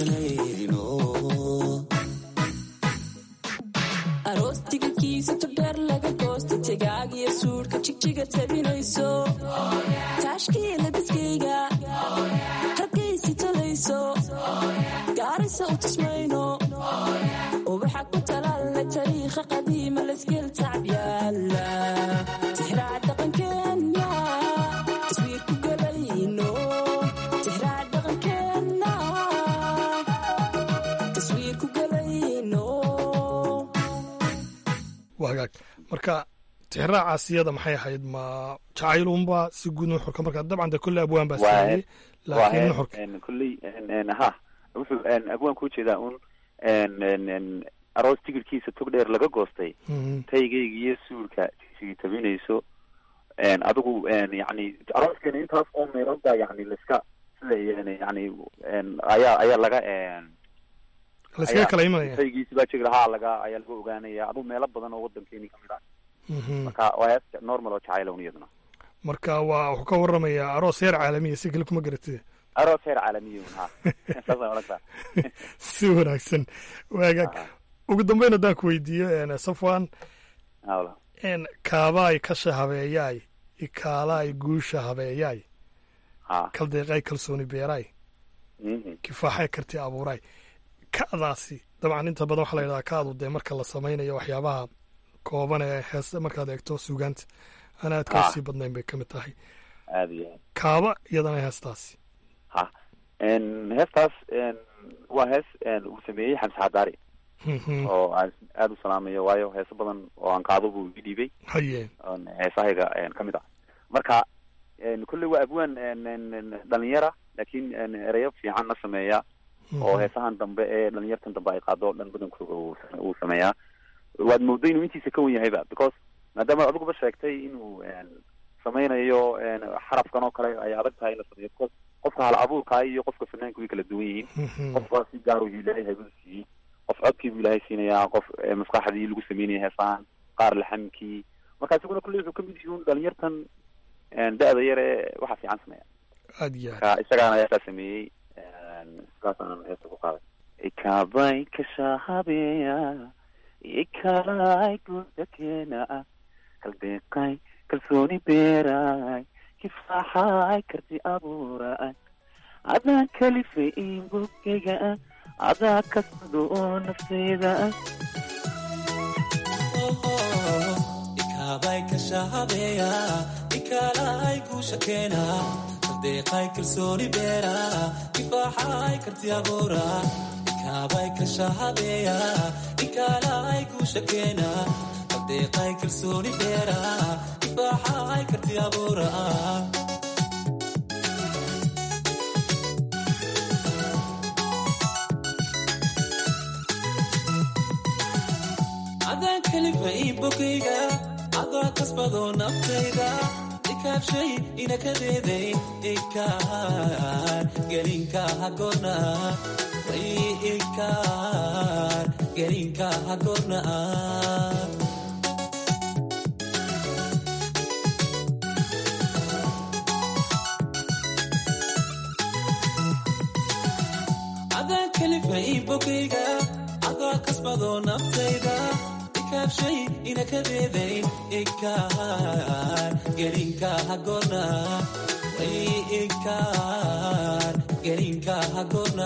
jigjiga tabinayso taashkii labiskayga hargaysi talayso gaarisa u tusmayno ubaxa ku talaalla tariikha qadiima laskeel tacbyaala tixraac dhaqankeena taswiir ku galayno tixraac dhaqankeena taswiir ku galayno waa hagaag marka tixraacaas iyada maxay ahayd ma jacaylunba si guud nuxurka marka dabcan de kolle abwaan baa sameeyey laakiin nuxurka kulley ha wuxuu abwaan ku jeedaa un aroos tigirkiisa tog dheer laga goostay taygayga iyo suulka sigi tabinayso adigu yani arooskeena intaas oo meelood baa yani laiska sida yani ayaa ayaa laga layskaga kala imanaya taygiisi baa jiri lahaa laga ayaa laga ogaanaya adigu meelo badan oo wadankeeni kamid ah marka waa hees normal oo jacaylown iyaduna marka waa wuxuu ka waramayaa aroos heer caalamiya si kale kuma garatid aroos heer caalamiya ha saasaan odhan karaa si wanaagsan waagaag ugu dambeyn haddaan ku weydiiyo safwan hawla kaabaay kasha habeeyaay ikaalaay guusha habeeyaay ha kaldeeqay kalsooni beeraay kifaaxay karti abuuraay ka'daasi dabcan inta badan waxaa la yidhahdaa ka'du dee marka la samaynayo waxyaabaha kooban ee hees markaad eegto suugaanta aan aad ka sii badnayn bay ka mid tahay aada iyo aad kaaba iyadana heestaasi ha heestaas waa hees uu sameeyey xamse xadaari oo aan aada u salaamayo waayo heeso badan oo aan qaado buu ii dhiibay haye oon heesahayga ka mid ah marka kolley waa abwaan dhalinyara laakiin ereyo fiican na sameeya oo heesahan dambe ee dhalinyartan dambe ay qaado o dhan badankooga uu sameeyaa waad moodo inuu intiisa ka wen yahayba because maadaama adiguba sheegtay inuu samaynayo xarafkan oo kale ay adag tahay in la sameeyo because qofka hal abuurkaa iyo qofka fanaanka way kala duwan yihiin qofka si gaar uu ilaahay haybadu siiyey qof codkii buu ilaahay siinayaa qof maskaxdii lagu sameynaya heesahan qaar laxamkii marka isiguna kulley wuxuu kamid yihiin dhalinyartan da-da yar ee waxa fiican sameeya aad iyo aad marka isagaana heestaa sameeyey sidaasaan heesta ku qaaday ikabay kashahabeya ikalay gudakeena kaldeeqay kalsooni beeray kifaaxay karti abuuray adaa kalifay inbogeyga adaa kasado oo nafteyda ikabay kashahabeya ikalay guushakeena kaldeeqay kalsooni beera kifaaxay karti abuura ikabay kashahabeya ikalay guushakeena kaldeeqay kalsooni beera kifaaxay karti abuura adaan kalifay bogayga adaa kasbado naftayda ikaabshay inakadeeday ikaar gelinka hagorna ikaar gelinka hagorna adaan kalifay bogayga adaa kasbado naftayda ikaabshay inakadeeday ikaar gelinka hagorna ikaar gelinka hagorna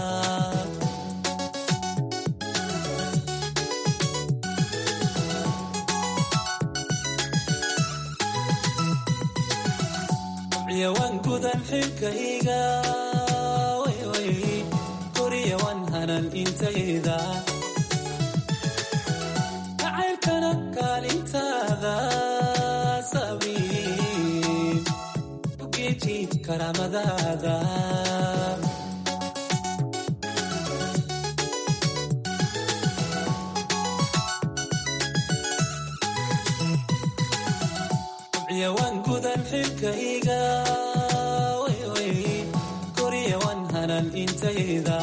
yawan gudan xilkayga koriyawan hanan intayda jacaylkana kaalintaada sabiib ugeeji karaamadaada yawan gudan xilkayga koriyawan hanan intayda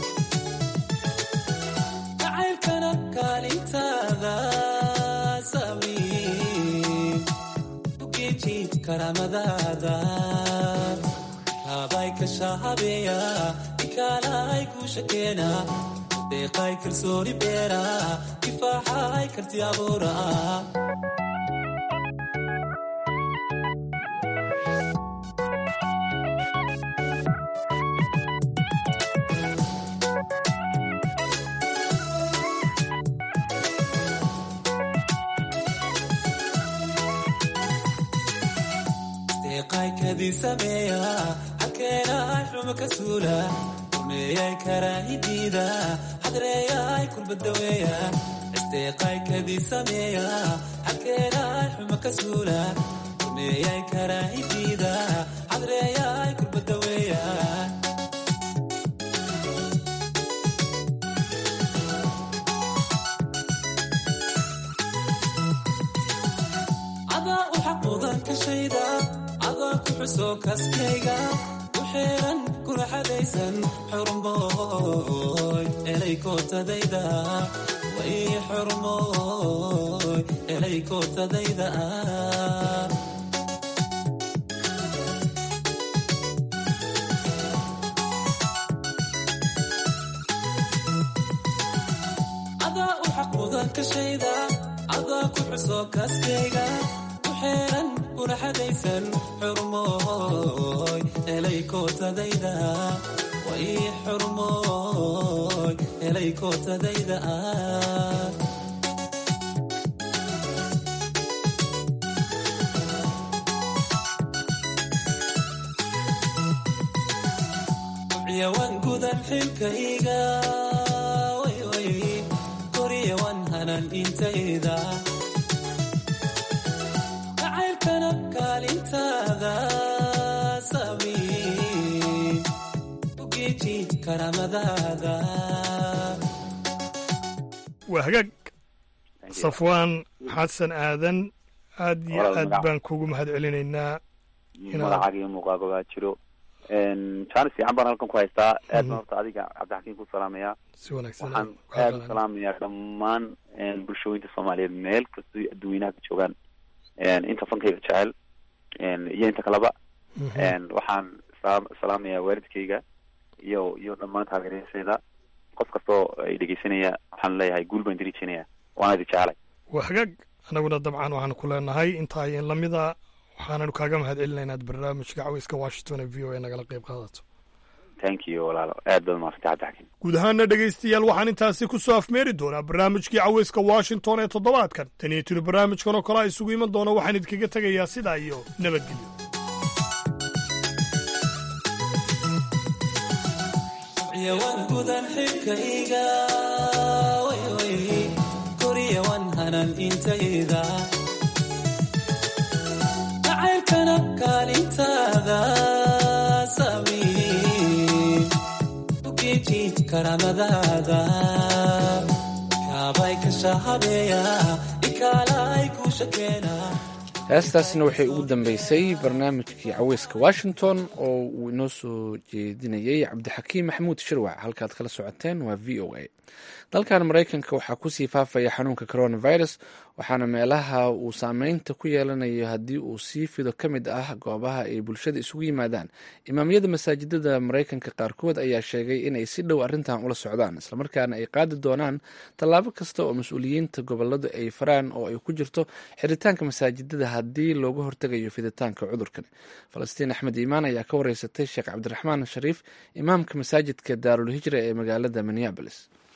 jacaylkana kaalintaada sabiib ugeeji karaamadaada kaabay kashahabeya ikaalay guushakeena deeqay kalsooni beera kifaaxay karti abuura kadii sameeya xalkeenaay xumo ka suula rumeeyay karaahidiida xadreeyaay kulbadaweeya isteeqay kadii sameeya xalkeenaay xumo ka suula rumeeyay karaahidiida xadreeyaay kulbadaweeya adaa u xaquudan ka shayda adaa ku xuso kaskayga u xeeran kuna xadaysan xurmooy elay kootadayda way xurmooy elay kootadayda adaa u xaquudan ka shayda adaa ku xuso kaskayga u xeeran kuna xadaysan xurmooy elay kootadayda way xurmooy elay kootadayda yawan gudan xilkayga way way koryawan hanan intayda jacaylkana kaalintaada samiin u geeji karaamadaada waa hagaag safwaan xasan aadan aad iyo Walaal aad magac. baan kugu mahad celinaynaa inaad magacaaga iyo muuqaaga baa jiro jaanis fiican baan halkan ku haystaa aad baan horta adiga cabdixakiin ku salaamayaa si wanaagsan waxaan aad u salaamayaa dhammaan bulshooyinka soomaaliyeed meel kastoo adduweynaha ka joogaan inta fankayga jecel iyo inta kaleba waxaan salaam- salaamayaa waalidkayga iyo iyo dhammaan taageerayaashayda qof kastoo ay dhegeysanaya waxaan leeyahay guul baan diriijinaya waana idi jecelay waa hagaag anaguna dabcan waxaan ku leenahay intaa in lamida waxaananu kaaga mahad celinaynaa inaad barnaamijka caweyska washington ee v o a nagala qayb qaadato thank you walaalo aad baad mahadsantay cabdixakiin guud ahaana dhegaystayaal waxaan intaasi ku soo afmeeri doonaa barnaamijkii caweyska washington ee toddobaadkan tan iyo tiri barnaamijkan oo kale a isugu iman doona waxaan idinkaga tegayaa sidaa iyo nabadgelyo yawan gudan xilkayga way way koryawan hanan intayda jacaylkana kaalintaada samiin u geeji karaamadaada kaabay kasha habeeya ikaalay ku shakeena heestaasna waxay ugu dambeysay barnaamijkii caweyska washington oo uu inoo soo jeedinayey cabdixakiim maxamuud shirwac halkaad kala socoteen waa v o a dalkan maraykanka waxaa kusii faafaya xanuunka coronavirus waxaana meelaha uu saameynta ku yeelanayo haddii uu sii fido ka mid ah goobaha ay bulshada isugu yimaadaan imaamyada masaajidada maraykanka qaarkood ayaa sheegay inay si dhow arrintan ula socdaan islamarkaana ay qaadi doonaan tallaabo kasta oo mas-uuliyiinta goboladu ay faraan oo ay ku jirto xiritaanka masaajidada haddii looga hortegayo fiditaanka cudurkan falastiin axmed iimaan ayaa ka wareysatay sheekh cabdiraxmaan shariif imaamka masaajidka daarul hijra ee magaalada minneabolis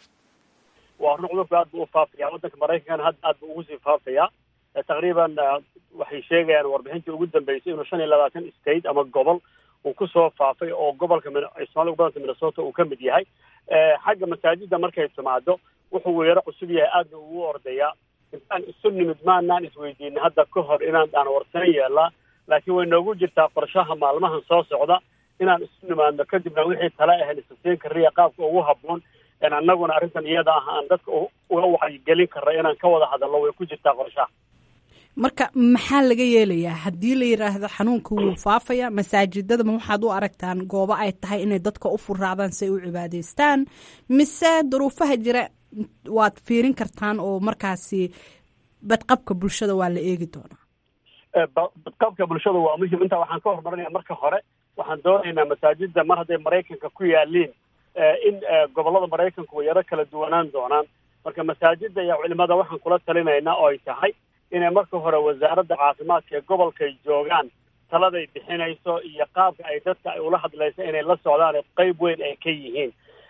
waa run cudurku aad buu u faafaya waddanka maraykankana hadda aad buu ugu sii faafaya Eh, taqriiban eh, waxay sheegayaan warbixintii ugu dambeysay inuu shan iyo labaatan state ama gobol uu kusoo faafay oo gobolka Min- ay soomaalida u badanta minnesota uu ka mid yahay Eh, xagga masaajida markay timaado wuxuu weeraro cusub yahay aadna ugu ordayaa intaan isu nimid maanaan isweydiinin hadda ka hor inaan aan warsan yeelaa laakiin way noogu jirtaa qorshaha maalmahan soo socda inaan isu nimaadno kadibna wixii tale ahayn isasiin kariya qaabka ugu habboon in annaguna arrintan iyada ah aan dadka u- uga wacyigelin karra inaan ka wada hadalno way ku jirtaa qorshaha marka maxaa laga yeelayaa haddii la yidhaahdo xanuunka wuu faafaya masaajidada ma waxaad u aragtaan goobo ay tahay inay dadka u furaadaan si ay u cibaadeystaan mise duruufaha jira waad fiirin kartaan oo markaasi badqabka bulshada waa la eegi doonaa Eh, ba- badqabka bulshada waa muhim intaa waxaan ka horumarinaya marka hore waxaan doonaynaa masaajida mar hadday maraykanka ku yaaliin eh, in eh, gobolada maraykanku way yaro kala duwanaan doonaan marka masaajida iyo culimada waxaan kula talinaynaa oo ay tahay inay marka hore wasaaradda caafimaadka ee gobolkay joogaan taladay bixinayso iyo qaabka ay dadka ay ula hadlayso inay la socdaan ee qayb weyn ay ka yihiin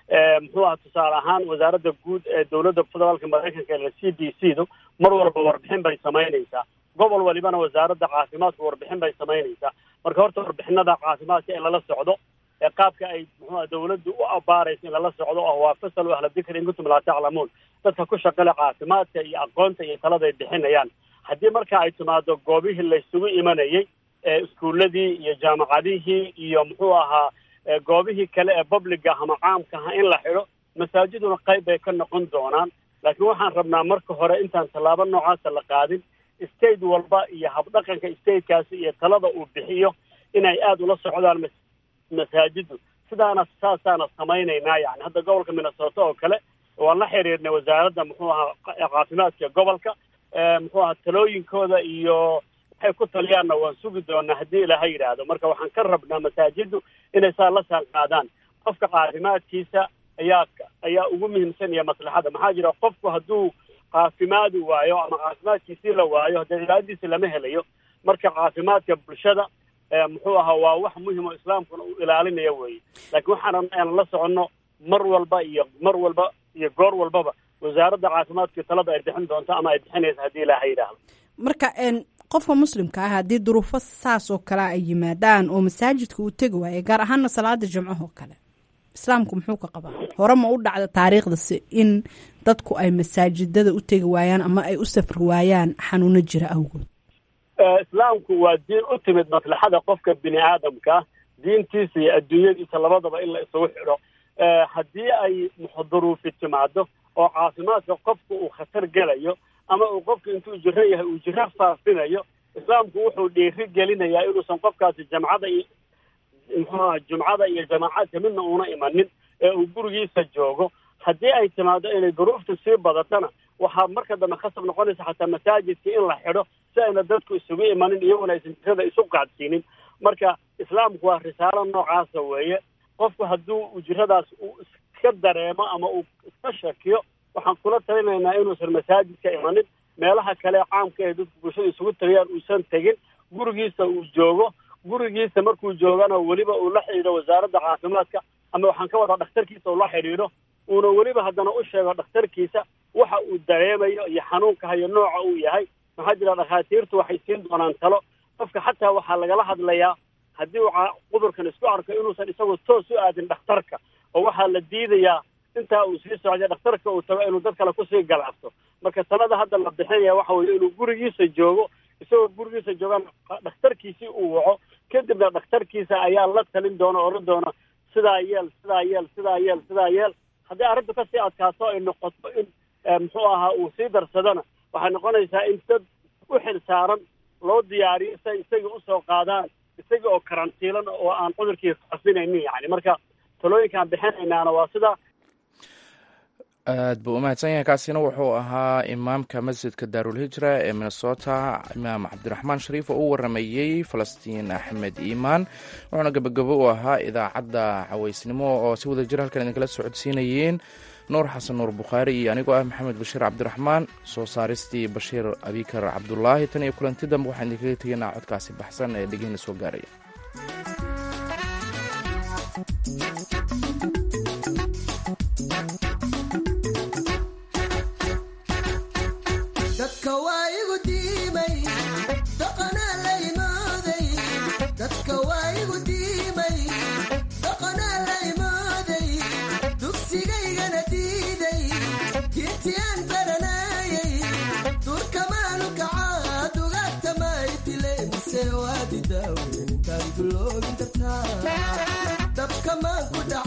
muxuu aha tusaale ahaan wasaaradda guud ee dowladda federaalka maraykanka ee c d c du mar walba warbixin bay samaynaysaa gobol walibana wasaaradda caafimaadka warbixin bay samaynaysaa marka horta warbixinada caafimaadka in lala socdo ee qaabka ay muxuuha dawladdu u abaarayso in lala socdo oo waa fasal ahla dikri in kuntum laa taclamuun dadka ku shaqale caafimaadka iyo aqoonta iyo talada ay bixinayaan haddii marka ay timaado goobihii laysugu imanayay ee iskuuladii iyo jaamacadihii iyo muxuu ahaa goobihii kale ee public ah ama caamka ah in la xidho masaajiduna qayb bay ka noqon doonaan laakiin waxaan rabnaa marka hore intaan tallaabo noocaasa la qaadin state walba iyo habdhaqanka statekaasi iyo talada uu bixiyo inay aada ula socdaan masaajidu sidaana saasaana samaynaynaa yani hadda gobolka minnesota oo kale waan la xiriirnay wasaaradda muxuu ahaa caafimaadka gobolka muxuu ahaa talooyinkooda iyo waxay ku taliyaanna waan sugi doonaa haddii ilaaha yidhaahdo marka waxaan ka rabnaa masaajiddu inay saa la saan qaadaan qofka caafimaadkiisa ayaa ayaa ugu muhiimsan iyo maslaxada maxaa jira qofku hadduu caafimaadi waayo ama caafimaadkiisii la waayo haddee cibaadadiisi lama helayo marka caafimaadka bulshada muxuu ahaa waa wax muhim oo islaamkuna uu ilaalinaya weeye laakiin waxaan rabnaa inaan la soconno mar walba iyo mar walba iyo goor walbaba wasaaradda caafimaadka talada ay bixin doonto ama ay bixinaysa haddii ilaaha yidhaahdo marka qofka muslimka ah haddii duruufo saas oo kale ay yimaadaan oo masaajidka uu tegi waayo gaar ahaana salaada jimcahoo kale islaamku muxuu ka qabaa hore ma u dhacda taariikhdasi in dadku ay masaajidada u tegi waayaan ama ay u safri waayaan xanuuno jira awgood islaamku waa diin u timid maslaxada qofka bini aadamka diintiisa iyo adduunyadiisa labadaba in la isugu xidho haddii ay duruufi timaado oo caafimaadka qofku uu khatar gelayo ama uu qofku intuu jiro yahay uu jiro faafinayo islaamku wuxuu dhiiri gelinayaa inuusan qofkaasi jamcada iyo muxuuaha jumcada iyo jamaacaadka midna uuna imanin ee uu gurigiisa joogo haddii ay timaado inay duruuftu sii badatana waxaa marka dambe khasab noqonaysa xataa masaajidka in la xidho si ayna dadku isugu imanin iyaguna aysan jirada isu qaadsiinin marka islaamku waa risaalo noocaasa weeye qofku hadduu ujiradaas uu iska dareemo ama uu iska shakiyo waxaan kula talinaynaa inuusan masaajidka imanin meelaha kale caamka ee dadku bulshada isugu tagayaan uusan tegin gurigiisa uu joogo gurigiisa markuu joogana weliba uu la xidhiidho wasaaradda caafimaadka ama waxaan ka wadaa dhakhtarkiisa uu la xidhiidho uuna weliba haddana u sheego dhakhtarkiisa waxa uu dareemayo iyo xanuunka hayo nooca uu yahay maxaa jira dhakhaatiirtu waxay siin doonaan talo qofka xataa waxaa lagala hadlayaa haddii uu cudurkan isku arko inuusan isagu toos u aadin dhakhtarka oo waxaa la diidayaa intaa uu sii socday dhakhtarka uu tago inuu dad kale kusii galaafto marka talada hadda la bixinaya waxa weeye inuu gurigiisa joogo isagoo gurigiisa joogaan dhakhtarkiisii uu waco kadibna dhakhtarkiisa ayaa la talin doona odhan doona sidaa yeel sidaa yeel sidaa yeel sidaa yeel haddii arrintu kasii adkaato ay noqoto in muxuu ahaa uu sii darsadona waxay noqonaysaa in dad u xil saaran loo diyaariyo si ay isaga usoo qaadaan isaga oo karantiilan oo aan cudurkii faafinaynin yani marka talooyinkaan bixinaynaana waa sidaa aad buu umahadsan yahay kaasina wuxuu ahaa imaamka masjidka daarulhijra ee minnesota imaam cabdiraxmaan shariif oo u waramayey falastiin axmed iimaan wuxuuna gebagabo u ahaa idaacadda caweysnimo oo si wada jir halkan idinkala socodsiinayeen nuur xasan nuur bukhaari iyo anigoo ah maxamed bashiir cabdiraxmaan soo saaristii bashiir abikar cabdulaahi tan iyo kulanti dambe waxaan idinkaga tegaynaa codkaasi baxsan ee dhegihina soo gaaraya dabka maan ku dhac